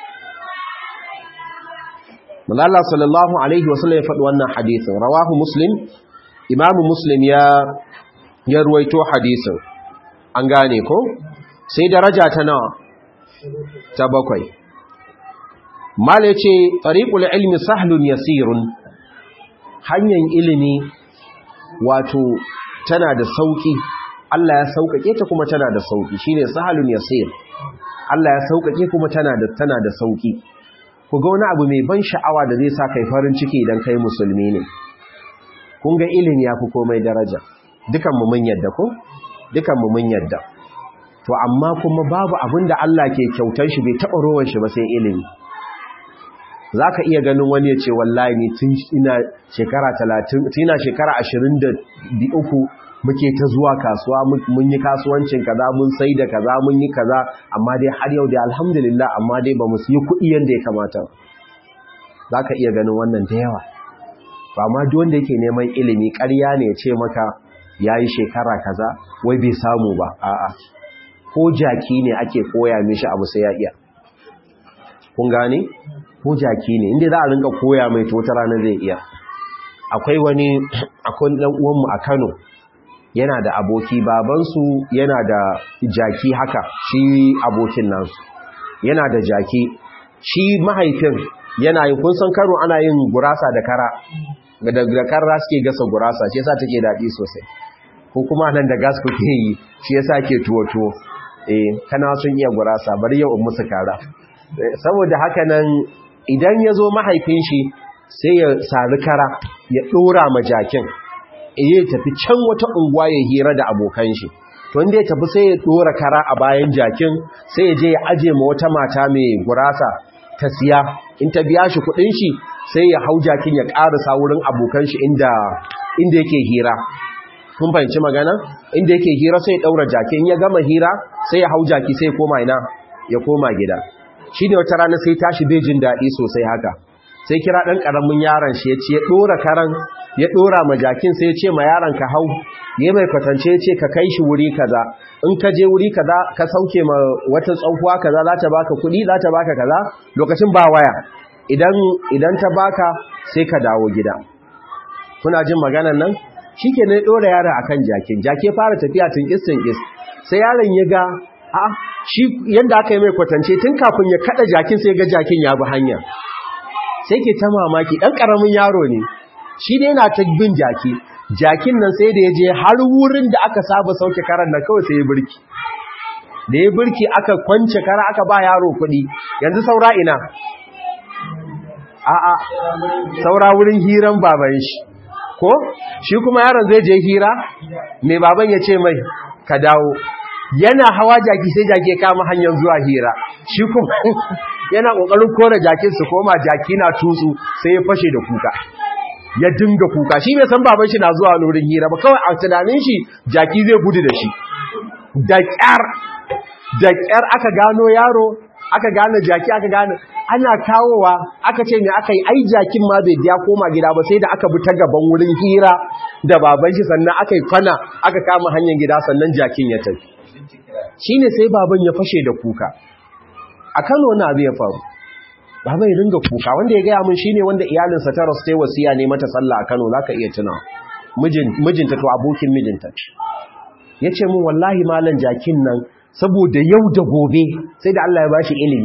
Allah sallallahu alaihi wasallam ya faɗi wannan hadisin rawahu muslim imamu muslim ya ya ruwaito hadisin an gane ko sai daraja ta nawa ta bakwai mala yace tariqul ilmi sahlun yasirun hanyar ilimi wato tana da sauki Allah ya sauƙaƙe ta kuma tana da sauki shine sahlun yasir Allah ya sauƙaƙe kuma tana da tana da sauki ku ga wani abu mai ban sha'awa da zai sa kai farin ciki idan kai musulmi ne kun ga ilimi yafi komai daraja dukan mu mun yadda ko dukan mu mun yadda to amma kuma babu abin da Allah ke kyautar shi bai taɓa rowan shi ba sai ilimi za ka iya ganin wani ya ce wallahi ni tun ina shekara talatin ina shekara ashirin da uku muke ta zuwa kasuwa mun yi kasuwancin kaza mun sai da kaza mun yi kaza amma dai har yau da alhamdulillah amma dai ba mu yi kuɗi yadda ya kamata za ka iya ganin wannan da yawa ba ma duk wanda yake neman ilimi ƙarya ne ya ce maka ya yi shekara kaza wai bai samu ba a'a ko jaki ne ake koya mishi abu sai ya iya kun gane ko jaki ne inda za a rinka koya mai to wata rana zai iya akwai wani akwai dan uwanmu a Kano yana da aboki babansu yana da jaki haka shi abokin nasu yana da jaki shi mahaifin yana yin kun san Kano ana yin gurasa da kara da kara suke gasa gurasa shi yasa take daɗi sosai ko kuma nan da gas kuke yi shi yasa ke tuwo tuwo eh kana sun iya gurasa bari yau in musu kara saboda haka nan idan ya zo mahaifin shi sai ya sari kara ya ɗora ma jakin iya tafi can wata unguwa ya hira da abokan shi to inda ya tafi sai ya ɗora kara a bayan jakin sai ya je ya aje ma wata mata mai gurasa ta siya in ta biya shi kuɗin shi sai ya hau jakin ya ƙarasa wurin abokan shi inda inda yake hira kun fahimci magana inda yake hira sai ya ɗaura jakin ya gama hira sai ya hau jaki sai ya koma ina ya koma gida shi ne wata rana sai tashi bai jin daɗi sosai haka sai kira ɗan ƙaramin yaron shi ya ce ya ɗora karan ya ɗora ma jakin sai ya ce ma yaron ka hau ya mai kwatance ya ce ka kai shi wuri kaza in ka je wuri kaza ka sauke ma wata tsohuwa kaza za ta baka kuɗi za ta baka kaza lokacin ba waya idan idan ta baka sai ka dawo gida kuna jin maganan nan shi ke ne ɗora yaron akan jakin jake fara tafiya tinkis tinkis sai yaron ya ga a shi yanda aka yi mai kwatance tun kafin ya kada jakin sai ga jakin ya bi hanya sai ke ta mamaki dan karamin yaro ne shi dai yana ta bin jaki jakin nan sai da ya je har wurin da aka saba sauke karan nan kawai sai ya birki da ya birki aka kwance kara aka ba yaro kuɗi yanzu saura ina a'a saura wurin hiran baban shi ko shi kuma yaron zai je hira mai baban ya ce mai ka dawo yana hawa jaki sai jaki ya kama hanyar zuwa hira shi kuma yana kokarin kore jakin su koma jaki na tutsu sai ya fashe da kuka ya dinga kuka shi bai san baban shi na zuwa wurin hira ba kawai a tunanin shi jaki zai gudu da shi da kyar da kyar aka gano yaro aka gane jaki aka gane ana kawowa aka ce me aka yi ai jakin ma bai ya koma gida ba sai da aka bi ta gaban wurin hira da baban shi sannan aka yi kwana aka kama hanyar gida sannan jakin ya tafi shi ne sai baban ya fashe da kuka a kano wani abu ya faru baban ya ringa kuka wanda ya gaya min shi ne wanda iyalinsa ta rasu ta wasiya ne mata sallah a kano za ka iya tuna mijinta to abokin mijinta ya ce min wallahi malam jakin nan saboda yau da gobe sai da Allah ya ba shi ilimi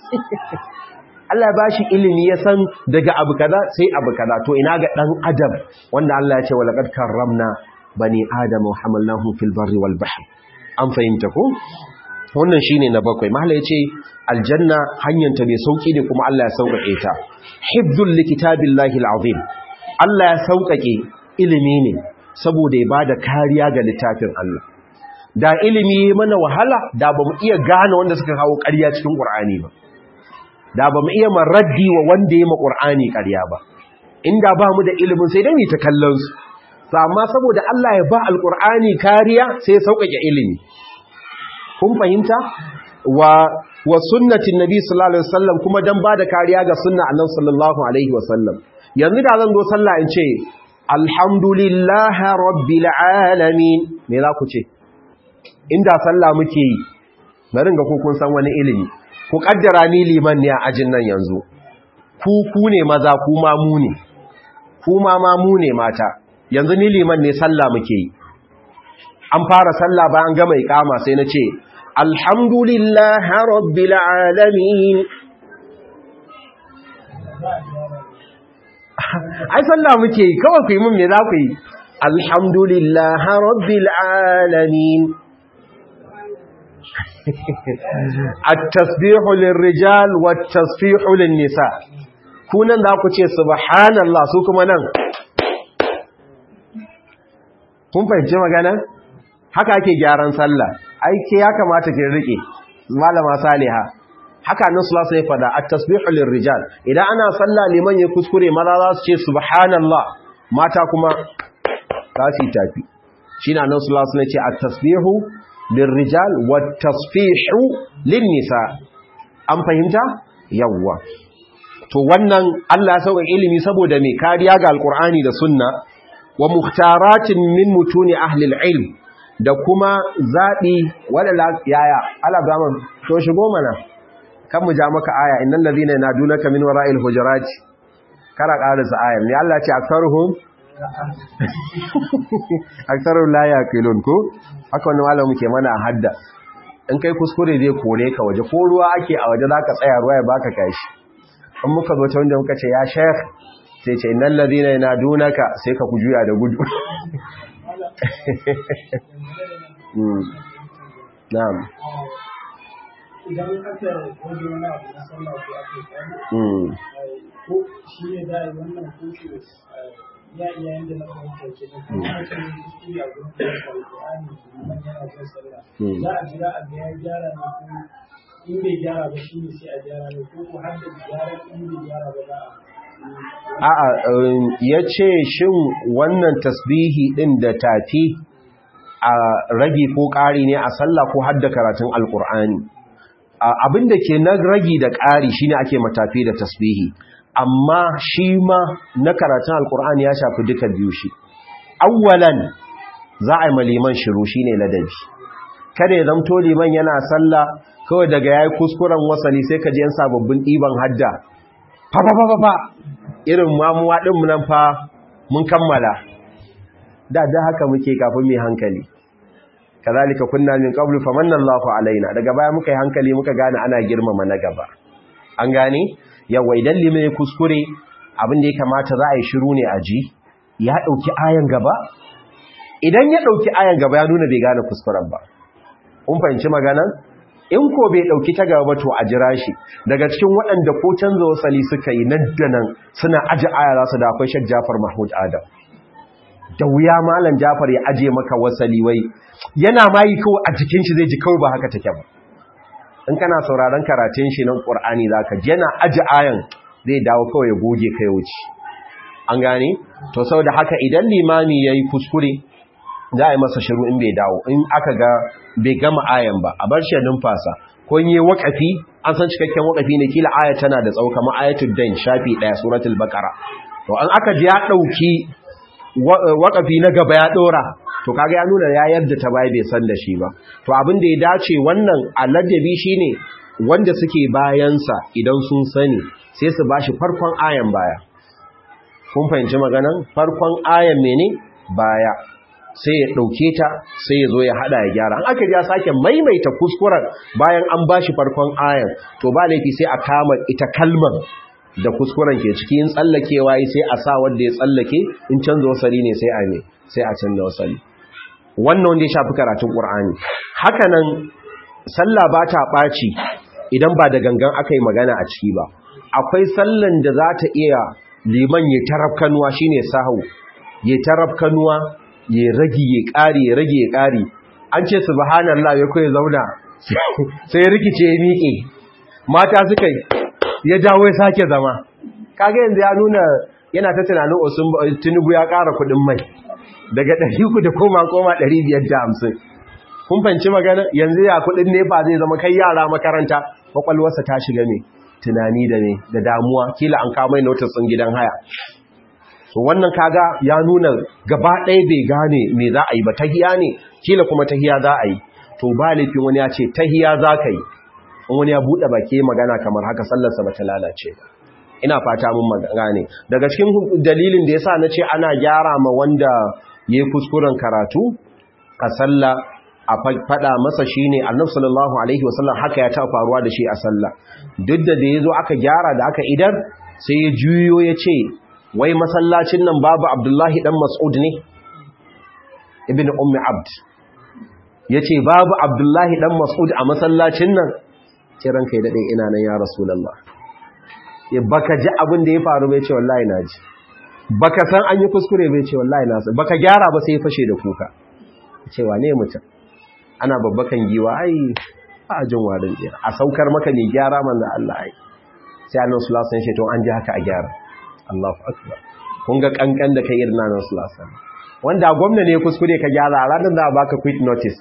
Allah ya ba shi ilimi ya san daga abu kaza sai abu kaza to ina ga dan adam wanda Allah ya ce wa laqad karramna bani adama wa hamalnahum fil barri wal bahri an fahimta ko wannan shine na bakwai mahalla yace aljanna hanyanta mai sauki ne kuma Allah ya sauƙaƙe ta hifdhul likitabillahi alazim Allah ya sauƙaƙe ilimi ne saboda ya bada kariya ga littafin Allah da ilimi mana wahala da bamu iya gane wanda suka kawo ƙarya cikin Qur'ani ba da bamu iya maraddi wa wanda ya ma Qur'ani ƙarya ba inda ba mu da ilimin sai dai mu ta kallon su to amma saboda Allah ya ba alqur'ani kariya sai ya sauƙaƙe ilimi kun fahimta wa wa sunnatin nabi sallallahu alaihi wasallam kuma dan ba da kariya ga sunna annabi sallallahu alaihi wasallam yanzu da zan zo sallah in ce alhamdulillahi rabbil alamin me za ku ce inda sallah muke yi bari ga ku kun san wani ilimi ku kaddara ni liman ne a ajin nan yanzu ku ku ne maza ku ma mu ne ku ma ma mu ne mata yanzu ni liman ne sallah muke yi an fara sallah bayan gama ikama sai na ce alhamdulillahi rabbil alamin ai sallah muke yi kawai ku yi mun me za ku yi alhamdulillah rabbil alamin at-tasbihu lirrijal wat-tasfihu lin-nisa kunan za ku ce subhanallah su kuma nan kun fahimci magana haka ake gyaran sallah ai ke ya kamata ki rike malama saliha haka nan sallallahu alaihi fada at-tasbihu lirrijal idan ana sallah liman ya kuskure maza za su ce subhanallah mata kuma za su tafi shine nan sallallahu alaihi ce at-tasbihu lirrijal wat-tasfihu lin-nisa an fahimta yawwa to wannan Allah ya sauka ilimi saboda mai kariya ga alqur'ani da sunna wa muhtaratin min mutuni ahli al-ilm da kuma zabi wala yaya alabama to shigo mana kan mu ja maka aya innal ladhina yanadunaka min wara'il hujurat kara karisa aya ne Allah ce aktaruhum aktaru la yaqilun ko haka wannan malamu muke mana hadda in kai kuskure zai kore ka waje ko ruwa ake a waje zaka tsaya ruwa ya baka kashi in muka zo ta wanda muka ce ya sheikh sai ce innal ladhina yanadunaka sai ka kujuya da gudu na'am idan aka waje wani abu na sallah ko aka yi tsari ko shi ne da wannan kusur ya iya yanda na fahimta ke da kuma aka yi kuskure a gurin da alƙur'ani man yana jin sallah za a jira a ga ya gyara ne ko in bai gyara ba shi ne sai a gyara ne ko ko har da gyara in bai gyara ba za a a'a ya ce shin wannan tasbihi din da tafi a ragi ko ƙari ne a sallah ko hadda karatun alƙur'ani abin da ke na ragi da ƙari shine ake matafi da tasbihi amma shi ma na karatun alkur'ani ya shafi duka biyu shi awwalan za a yi maliman shiru shine ladabi kada ya zamto liman yana sallah kawai daga yayi kuskuren wasali sai ka ji yan sababbin ɗiban hadda fa fa fa fa irin mamuwa din mu nan fa mun kammala da da haka muke kafin mai hankali kazalika kunna min qablu famanna Allahu alaina daga baya muka yi hankali muka gane ana girmama na gaba an gane yawa idan limai kuskure abin da ya kamata za a yi shiru ne a ji ya dauki ayan gaba idan ya dauki ayan gaba ya nuna bai gane kuskuren ba kun fahimci maganan in ko bai dauki ta gaba ba to a jira shi daga cikin waɗanda ko canza wasali suka yi nan da nan suna aji aya za su da akwai Sheikh Jafar Mahmud Adam da wuya malam Jafar ya aje maka wasali wai yana mayi kawai a jikin shi zai ji kawai ba haka take ba in kana sauraron karatun shi nan Qur'ani zaka ji yana aji ayan zai dawo kawai ya goge kai wuce an gane to saboda haka idan limami yayi kuskure za a yi masa shiru in bai dawo in aka ga bai gama ayan ba a bar shi numfasa ko in yi wakafi an san cikakken wakafi ne kila aya tana da tsawo kamar ayatul dain shafi daya suratul baqara to an aka ji ya dauki wakafi na gaba ya dora to kaga ya nuna ya yarda ta bai bai san da shi ba to abin da ya dace wannan aladabi shine wanda suke bayansa idan sun sani sai su bashi farkon ayan baya kun fahimci maganan farkon ayan mene baya sai ya dauke ta sai ya zo ya hada ya gyara an aka ji ya sake maimaita kuskuren bayan an bashi farkon ayan to ba laifi sai a kama ita kalmar da kuskuren ke ciki in tsallakewa yi sai a sa wanda ya tsallake in canza wasali ne sai a ne sai a canza wasali wannan wanda ya shafi karatun ƙur'ani haka nan sallah ba ta ɓaci idan ba da gangan aka yi magana a ciki ba akwai sallan da za ta iya liman ya tarafkanuwa shine sahu ya tarafkanuwa ya rage ya ƙari ya rage ya ƙari an ce subhanallah ya koyi zauna sai rikice ya miƙe mata suka yi ya dawo ya sake zama kaga yanzu ya nuna yana ta tunanin osun tinubu ya ƙara kuɗin mai daga ɗari ku da koma koma ɗari biyar da hamsin kun fanci magana yanzu ya kuɗin nefa zai zama kai yara makaranta kwakwalwarsa ta shiga ne tunani da ne da damuwa kila an kama notis ɗin gidan haya so wannan kaga ya nuna gaba ɗaya bai gane me za a yi ba tahiya ne kila kuma tahiya za a yi to ba laifin wani ya ce tahiya za ka yi in wani ya buɗe baki magana kamar haka sallarsa ba ta lalace ba ina fata mun magana daga cikin dalilin da yasa na ce ana gyara ma wanda ya yi kuskuren karatu a sallah a faɗa masa shi ne annab sallallahu alaihi wasallam haka ya taɓa faruwa da shi a sallah duk da da ya zo aka gyara da aka idar sai ya juyo ya ce wai masallacin nan babu abdullahi dan mas'ud ne ibn ummi abd yace babu abdullahi dan mas'ud a masallacin nan ce ranka ya dade ina nan ya rasulullah ya baka ji abin da ya faru bai ce wallahi na ji baka san an yi kuskure bai ce wallahi na san baka gyara ba sai ya fashe da kuka cewa ne mutum ana babbakan giwa ai ba a jin warin jira a saukar maka ne gyara manzo Allah ai sai annabi sallallahu alaihi wasallam to an ji haka a gyara Allahu akbar kun ga kankan da kai irin nan sallallahu alaihi wasallam wanda gwamna ne kuskure ka gyara ranar za a baka quit notice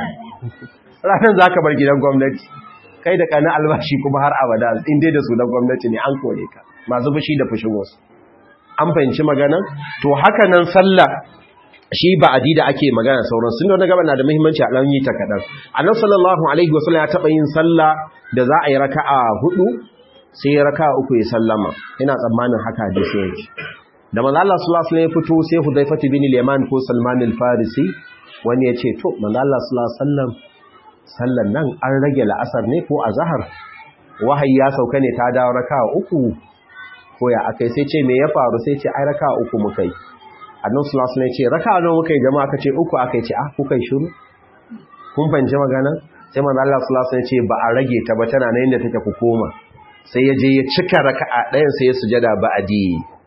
ranar za ka bar gidan gwamnati kai da kana albashi kuma har abada in dai da su na gwamnati ne an kore ka masu fushi da fushin wasu an fahimci magana to haka nan sallah shi ba adi da ake magana sauran sun da gaba na da muhimmanci a ɗan yi ta kaɗan annabi sallallahu alaihi wasallam ya taɓa yin sallah da za a yi raka'a hudu sai raka'a uku ya sallama ina tsammanin haka hadisi yake da manzo Allah sallallahu alaihi wasallam ya fito sai Hudayfa bin Yaman ko Salman al-Farisi wani ya ce to manzo Allah sallallahu alaihi wasallam sallan nan an rage la'asar ne ko azhar wahayi ya sauka ne ta dawo raka'a uku ko ya akai sai ce me ya faru sai ce ai raka'a uku muka yi annabi sallallahu alaihi wasallam ya ce raka'a nawa muka yi jama'a kace uku akai ce ah kuka yi shiru kun fahimci magana sai manzo Allah sallallahu alaihi wasallam ya ce ba a rage ta ba tana nan inda take ku koma sai ya je ya cika raka'a ɗayan sai ya sujada ba'adi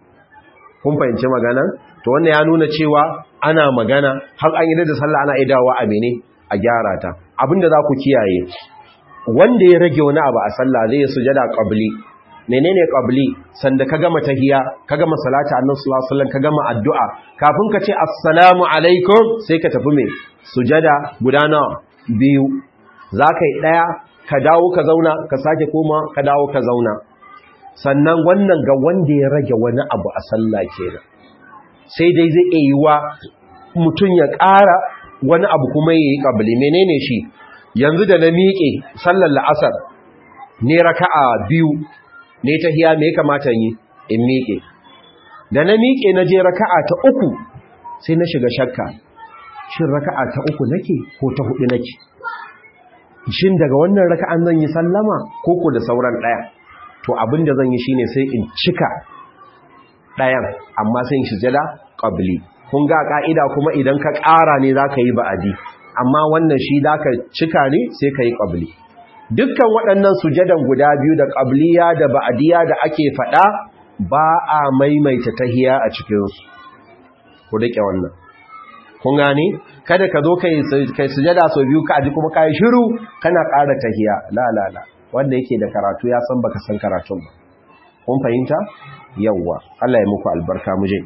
kun fahimci magana to wannan ya nuna cewa ana magana har an yi da sallah ana idawa a mene a gyara ta abinda za ku kiyaye wanda ya rage wani abu a sallah zai yi sujada qabli menene qabli sanda ka gama tahiyya ka gama salati annabi sallallahu alaihi wasallam ka gama addu'a kafin ka ce assalamu alaikum sai ka tafi me sujada guda nawa biyu zaka yi daya ka dawo ka zauna ka sake koma ka dawo ka zauna sannan wannan ga wanda ya rage wani abu a sallah kenan sai dai zai iya yiwa mutum ya ƙara wani abu kuma ya yi ƙabli menene shi yanzu da na miƙe sallar la'asar ne raka'a biyu ne ta hiya me kamata yi in miƙe da na miƙe na je raka'a ta uku sai na shiga shakka shin raka'a ta uku nake ko ta hudu nake shin daga wannan raka'an zan yi sallama ko ko da sauran ɗaya to abin da zan yi shine sai in cika ɗayan amma sai in sujada qabli kun ga ka'ida kuma idan ka ƙara ne zaka yi ba'adi amma wannan shi zaka cika ne sai ka yi qabli dukkan waɗannan sujadan guda biyu da qabliya da ba'diya da ake faɗa ba a maimaita tahiya a cikin su ku rike wannan kun gane kada ka zo kai kai sujada sau biyu ka aji kuma kai shiru kana ƙara tahiya la la la wanda yake da karatu ya san baka san karatun ba kun fahimta yawwa Allah ya muku albarka muje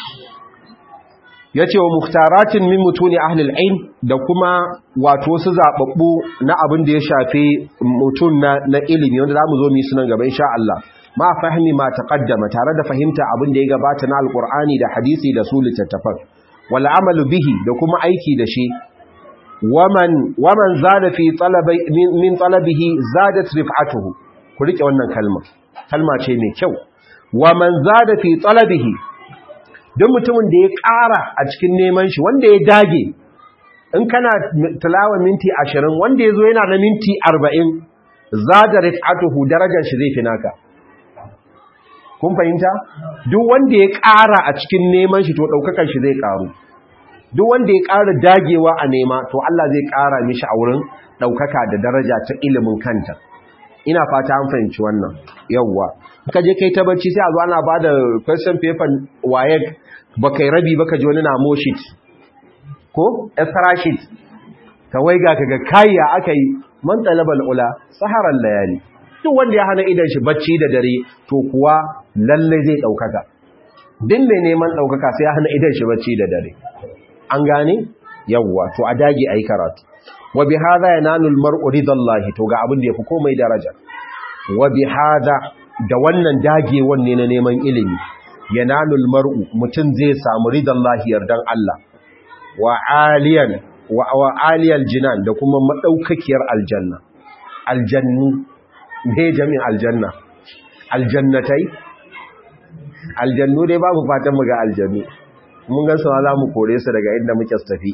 yace wa muhtaratin min mutuni ahli al-ilm da kuma wato su zababbu na abin da ya shafe mutun na, na ilimi wanda zamu zo mu yi sunan gaba insha Allah ma fahimi ma taqaddama tare da fahimta abin da ya gabata na alqur'ani da hadisi da su littattafan wal amalu bihi da kuma aiki da shi waman waman zada fi talabi min talabihi zadat rif'atuhu ku rike wannan kalma kalma ce mai kyau waman zada fi talabihi duk mutumin da ya ƙara a cikin neman shi wanda ya dage in kana tilawa minti 20 wanda yazo yana na minti 40 zada rif'atuhu darajar shi zai fi naka kun fahimta duk wanda ya ƙara a cikin neman shi to daukakan shi zai ƙaru duk wanda ya ƙara dagewa a nema to Allah zai ƙara mishi a wurin ɗaukaka da daraja ta ilimin kanta ina fata an fahimci wannan yawwa ka je kai ta bacci sai a zo ana bada question paper waye ba kai rabi ba ka ji wani na moshit ko extra sheet ka waiga ka ga kayya aka yi man talabal ula saharan layali duk wanda ya hana idan shi bacci da dare to kuwa lalle zai ɗaukaka din mai neman ɗaukaka sai ya hana idan shi bacci da dare an gane yawwa to a dage ayi karatu wa bi hadha yanalu almar'u ridallahi to ga abin da yafi komai daraja wa bi hadha da wannan dagewan ne na neman ilimi yanalu almar'u mutun zai samu ridallahi yardan Allah wa aliyan wa, wa aliyal jinan da kuma madaukakiyar aljanna aljannu me jami'in aljanna aljannatai aljannu dai babu fatan mu ga aljannu mun gan su za mu kore su daga inda muke tafi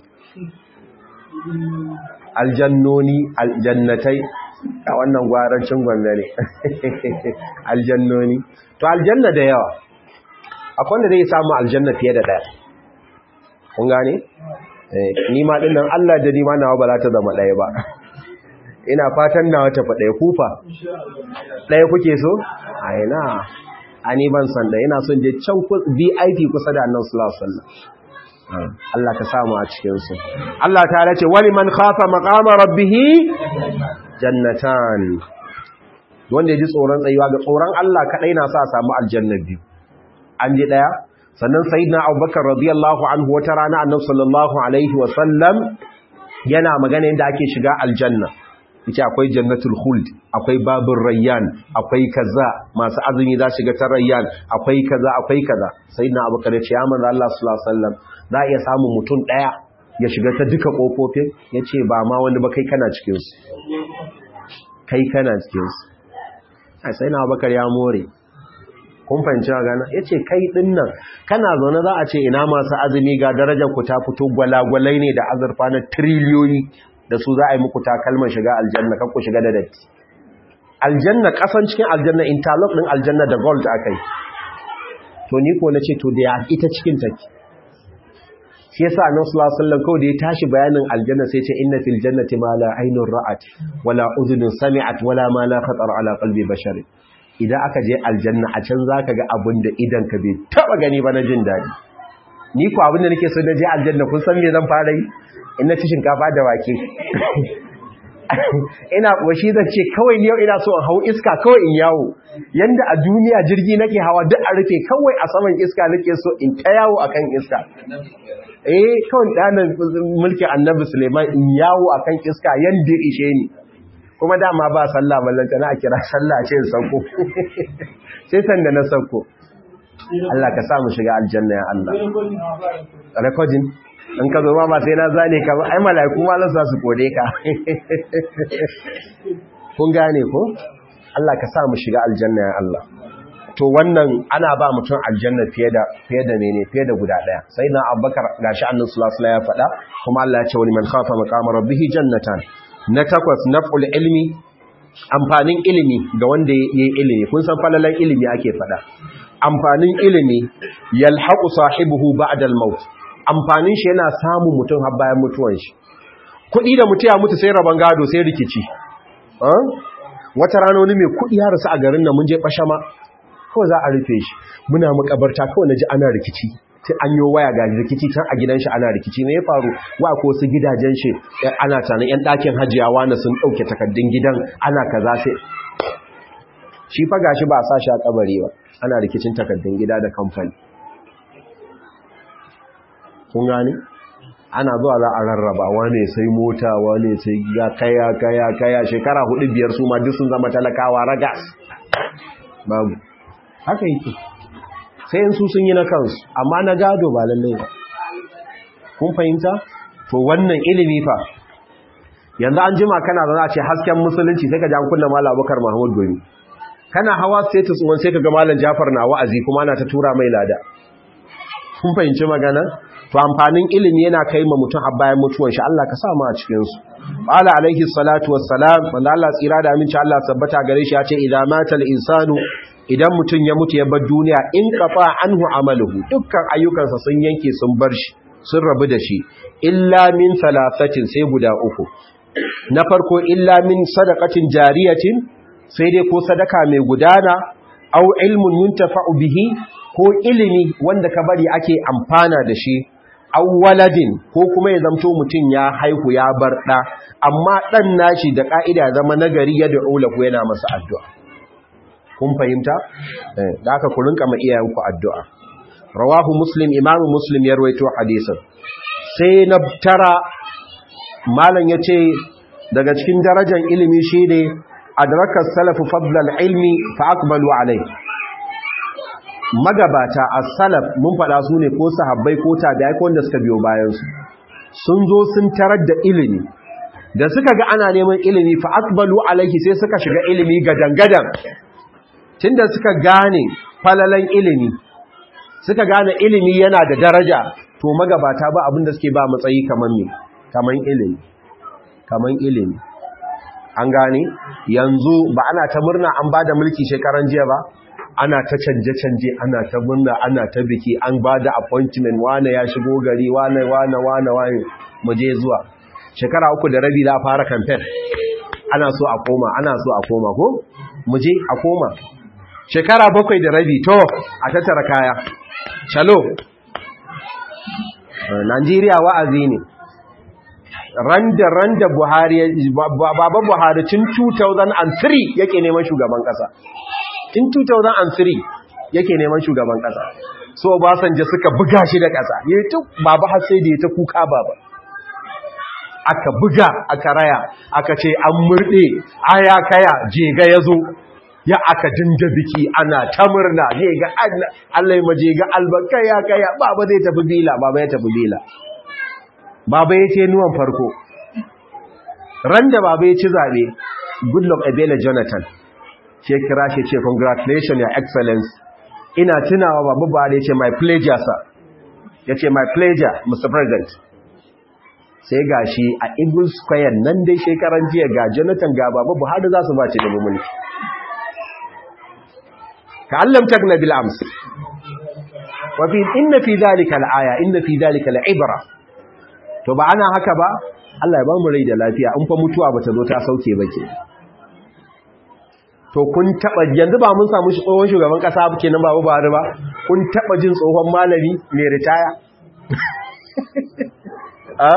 aljannoni aljannatai a wannan gwarancin gwanda ne aljannoni to aljanna da yawa akwai wanda zai samu aljanna fiye da daya kun gane ni ma din nan Allah da ni ma nawa ba za ta zama daya ba ina fatan nawa ta fa daya kufa daya kuke so a ina ani ban san da ina son je can VIP kusa da Annabi sallallahu alaihi wasallam Allah ka samu a cikin su Allah ta ce wani man khafa maqama rabbih jannatan wanda ya ji tsoron tsayuwa ga tsoron Allah kadai na sa a samu aljanna biyu an ji daya sannan sayyidina Abubakar radiyallahu anhu wata rana Annabi sallallahu alaihi wasallam yana magana yadda ake shiga aljanna yace akwai jannatul khuld akwai babur rayyan akwai kaza masu azumi za shiga ta rayyan akwai kaza akwai kaza sayyidina Abubakar ya ce ya manzo Allah sallallahu alaihi wasallam za iya samu mutum daya ya shiga ta duka kofofin yace ba ma wani ba kai kana cikin su kai kana cikin su ai sai na Abubakar ya more kun fahimci gana ya ce kai ɗin nan kana zaune za a ce ina masu azumi ga darajar ku ta fito gwalagwalai ne da azurfa na triliyoyi da su za a yi muku takalman shiga aljanna kan ku shiga da datti aljanna kasan cikin aljanna interlock ɗin aljanna da gold aka yi to ni ko na ce to da ya ita cikin take shi yasa annabi sallallahu alaihi wasallam kawai da ya tashi bayanin aljanna sai ce inna fil jannati ma la aynun ra'at wala udhun sami'at wala ma la khatar ala qalbi bashar idan aka je aljanna a can zaka ga abin da idan ka bai taba gani ba na jin dadi ni ko abin da nake so na je aljanna kun san me zan fara yi in na ci shinkafa da wake ina washi zan ce kawai yau ina so in hau iska kawai in yawo yanda a duniya jirgi nake hawa duk a rufe kawai a saman iska nake so in ta yawo akan iska eh kawai danan mulkin annabi Suleiman in yawo akan iska yanda ishe ni kuma dama ba sallah ballanta na a kira sallah ce in sauko sai sanda na sauko Allah ka sa mu shiga aljanna ya Allah recording in ka zo ma sai na zane ka ba ai malaiku ma za su kode ka kun gane ko Allah ka sa mu shiga aljanna ya Allah to wannan ana ba mutum aljanna fiye da fiye da menene fiye da guda daya sai na Abubakar gashi annabi sallallahu alaihi wasallam ya faɗa kuma Allah ya ce wani man khafa maqama rabbih jannatan na takwas naf'ul ilmi amfanin ilimi ga wanda yayi ilimi kun san falalan ilimi ake faɗa amfanin ilimi yalhaqu sahibihi ba'da al-maut amfanin shi yana samun mutum har bayan mutuwan shi kuɗi da mutum ya mutu sai raban gado sai rikici wata rana wani mai kuɗi ya rasu a garin nan mun je bashama kawai za a rufe shi muna makabarta kawai naji ana rikici sai an yi waya ga rikici can a gidan shi ana rikici ne ya faru wa ko su gidajen shi ana tana yan ɗakin hajiyawa na sun ɗauke takardun gidan ana kaza sai shi fa gashi ba a sa shi a kabari ba ana rikicin takardun gida da kamfani kun gane ana zuwa za a rarraba wane sai mota wane sai ya kaya kaya kaya shekara hudu biyar su ma duk sun zama talakawa ragas babu haka yake sai in su sun yi na kansu amma na gado ba lallai ba kun fahimta to wannan ilimi fa yanzu an jima kana za a ce hasken musulunci sai ka ji an kunna malam abubakar mahmud gomi kana hawa status wani sai ka ga malam jafar na wa'azi kuma ana ta tura mai lada kun fahimci magana to amfanin ilimi yana kai ma mutum har bayan mutuwar shi Allah ka sa mu a cikin su qala alaihi salatu wassalam wanda Allah tsira da aminci Allah sabbata gare shi ya ce idza mata al-insanu idan mutum ya mutu ya bar duniya in qafa anhu amaluhu dukkan ayyukansa sun yanke sun bar shi sun rabu da shi illa min thalathatin sai guda uku na farko illa min sadaqatin jariyatin sai dai ko sadaka mai gudana au ilmun yuntafa'u bihi ko ilimi wanda ka bari ake amfana da shi au waladin ko kuma ya zamto mutum ya haihu ya bar ɗa amma ɗan nashi da ƙa'ida zama nagari ya da'u lahu yana masa addu'a kun fahimta da aka ku rinka ma iyayenku addu'a rawahu muslim imamu muslim ya rawaito hadisin sai na tara malam ya ce daga cikin darajar ilimi shi ne adrakar salafu fadlal ilmi fa aqbalu alai magabata as-salaf mun fada su ne ko sahabbai ko tabi'ai ko wanda suka biyo bayan su sun zo sun tarar da ilimi da suka ga ana neman ilimi fa aqbalu alaihi sai suka shiga ilimi gadangadan tunda suka gane falalan ilimi suka gane ilimi yana da daraja to magabata ba abin da suke ba matsayi kaman me kaman ilimi kaman ilimi an gane yanzu ba ana ta murna an bada mulki shekaran jiya ba ana ta canje-canje ana ta murna ana ta biki an ba da appointment wane ya shigo gari wane wane wane wane mu je zuwa shekara uku da rabi za a fara campaign ana so a koma ana so a koma ko mu je a koma shekara bakwai da rabi to a tattara kaya shalo Najeriya wa'azi ne randa randa Buhari baba Buhari tun 2003 yake neman shugaban kasa tun 2003 yake neman shugaban kasa so Obasanjo suka buga shi da kasa yayi ta baba har sai da ya ta kuka baba aka buga aka raya aka ce an murde aya kaya jega yazo ya aka dinga biki ana ta murna ne ga Allah ya maje ga albakaya kaya baba zai tafi bila baba ya tafi bila baba ya ce nuwan farko ran da baba ya ci zabe goodluck ebele jonathan ce kira shi ce congratulations your excellence ina tunawa baba ba da ya ce my pleasure sir ya ce my pleasure mr president sai ga shi a eagle square nan dai shekaran jiya ga jonathan ga baba buhari za su ba ci da mulki كعلم تغنى بالأمس وفي إن في ذلك الآية إن في ذلك العبرة to ba ana haka ba Allah ya ba mu rai da lafiya in fa mutuwa bata zo ta sauke ba ke to kun taba yanzu ba mun samu tsohon shugaban kasa kenan babu Buhari ba kun taba jin tsohon malami mai ritaya a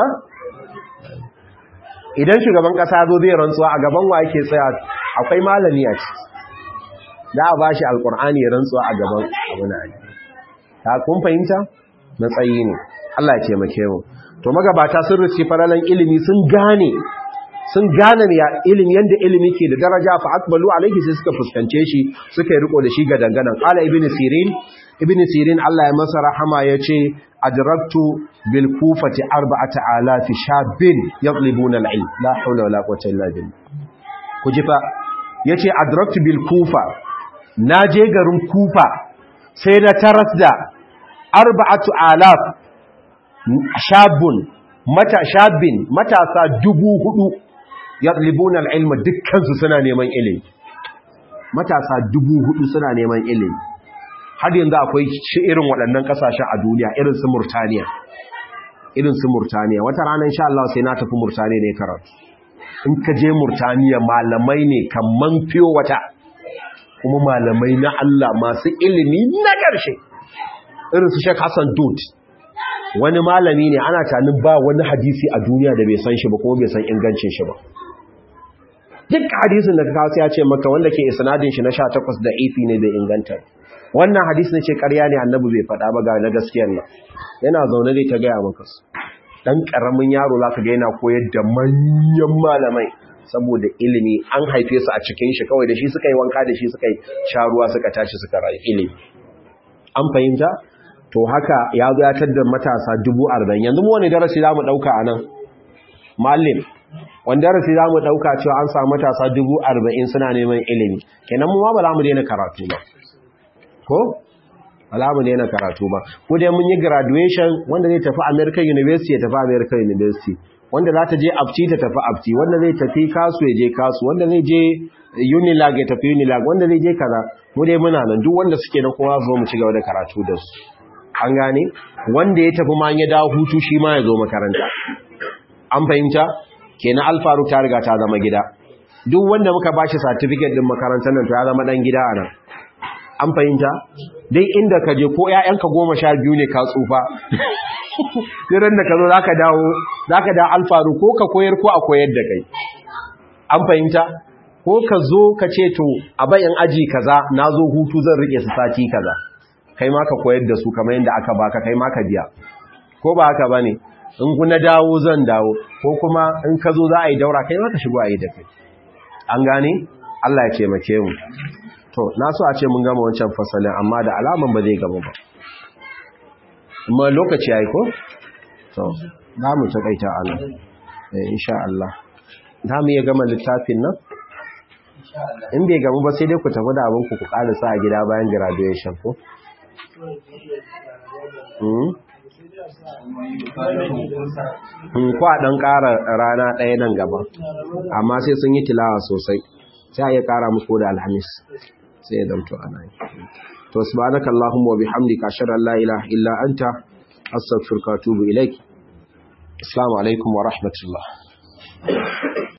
idan shugaban kasa zo zai rantsuwa a gaban wa yake tsaya akwai malami a ciki za a ba shi alkur'ani rantsuwa a gaban abu na aji ta kun fahimta matsayi ne Allah ya taimake mu to magabata sun rufe faralan ilimi sun gane sun gane ya ilimi yanda ilimi ke da daraja fa akbalu alaihi sai suka fuskance shi suka yi riko da shi ga danganan qala ibnu sirin ibnu sirin Allah ya masa rahama yace adraktu bil kufati arba'ata alafi shabin yatlibuna al ilm la hawla wala quwwata illa billah kujifa yace adraktu bil kufa na je garin kufa sai na taras da arba'atu alaf shabun mata shabin matasa dubu hudu yatlibuna al-ilma dukkansu suna neman ilimi matasa dubu hudu suna neman ilimi har yanzu akwai shi irin waɗannan ƙasashen a duniya irin su Murtaniya irin su Murtaniya wata rana insha Allah sai na tafi Murtaniya ne karatu in ka je Murtaniya malamai ne kaman fiyo wata kuma malamai na Allah masu ilimi na ƙarshe irin su Sheikh Hassan Dut wani malami ne ana tanin ba wani hadisi a duniya da bai san shi ba kuma bai san ingancin shi ba duk hadisin da ka kawo ya ce maka wanda ke isnadin shi na 18 da ifi ne bai inganta wannan hadisi ne ce ƙarya ne annabi bai faɗa ba ga na gaskiyar nan yana zaune dai ta gaya maka su dan karamin yaro zaka ga yana koyar da manyan malamai saboda ilimi an haife su a cikin shi kawai da shi suka yi wanka da shi suka yi sharuwa suka tashi suka rayu ilimi an fahimta to haka ya zo ya tadda matasa dubu arba'in yanzu mu wani darasi za mu ɗauka a nan mallim wani darasi za mu ɗauka cewa an samu matasa dubu arba'in suna neman ilimi kenan mu ma ba za mu daina karatu ba ko ba za mu daina karatu ba ko dai mun yi graduation wanda zai tafi american university ya tafi american university wanda za ta je abci ta tafi abci wanda zai tafi kasu ya je kasu wanda zai je unilag ya tafi unilag wanda zai je kaza mu dai muna nan duk wanda suke na kowa zo mu ci gaba da karatu da su an gane wanda ya tafi ma ya dawo hutu shi ma ya zo makaranta an fahimta kenan alfaru ta riga ta zama gida duk wanda muka bashi certificate din makarantar nan to ya zama dan gida anan an fahimta dai inda ka je ko ƴaƴanka goma sha biyu ne ka tsufa sai da ka zo zaka dawo zaka dawo alfaru ko ka koyar ko a koyar da kai an fahimta ko ka zo ka ce to a bayan aji kaza na zo hutu zan rike su sati kaza kai ma ka koyar da su kamar yadda aka baka kai ma ka biya ko ba haka bane in ku na dawo zan dawo ko kuma in ka zo za a yi daura kai ma ka shigo a yi da kai an gane Allah ya taimake mu to na so a ce mun gama wancan fasalin amma da alaman ba zai gaba ba amma lokaci yayi ko to za mu takaita a nan eh insha Allah za mu iya gama littafin nan in bai gamu ba sai dai ku tafi da abin ku ku ƙarasa a gida bayan graduation ko kwa ɗan ƙara rana ɗaya nan gaba amma sai sun yi tilawa sosai sai a iya ƙara muku da alhamis sai ya zamto ana yi to subhanaka allahumma wa bihamdika ashhadu an la ilaha illa anta astaghfiruka wa atubu ilaik assalamu alaikum wa rahmatullah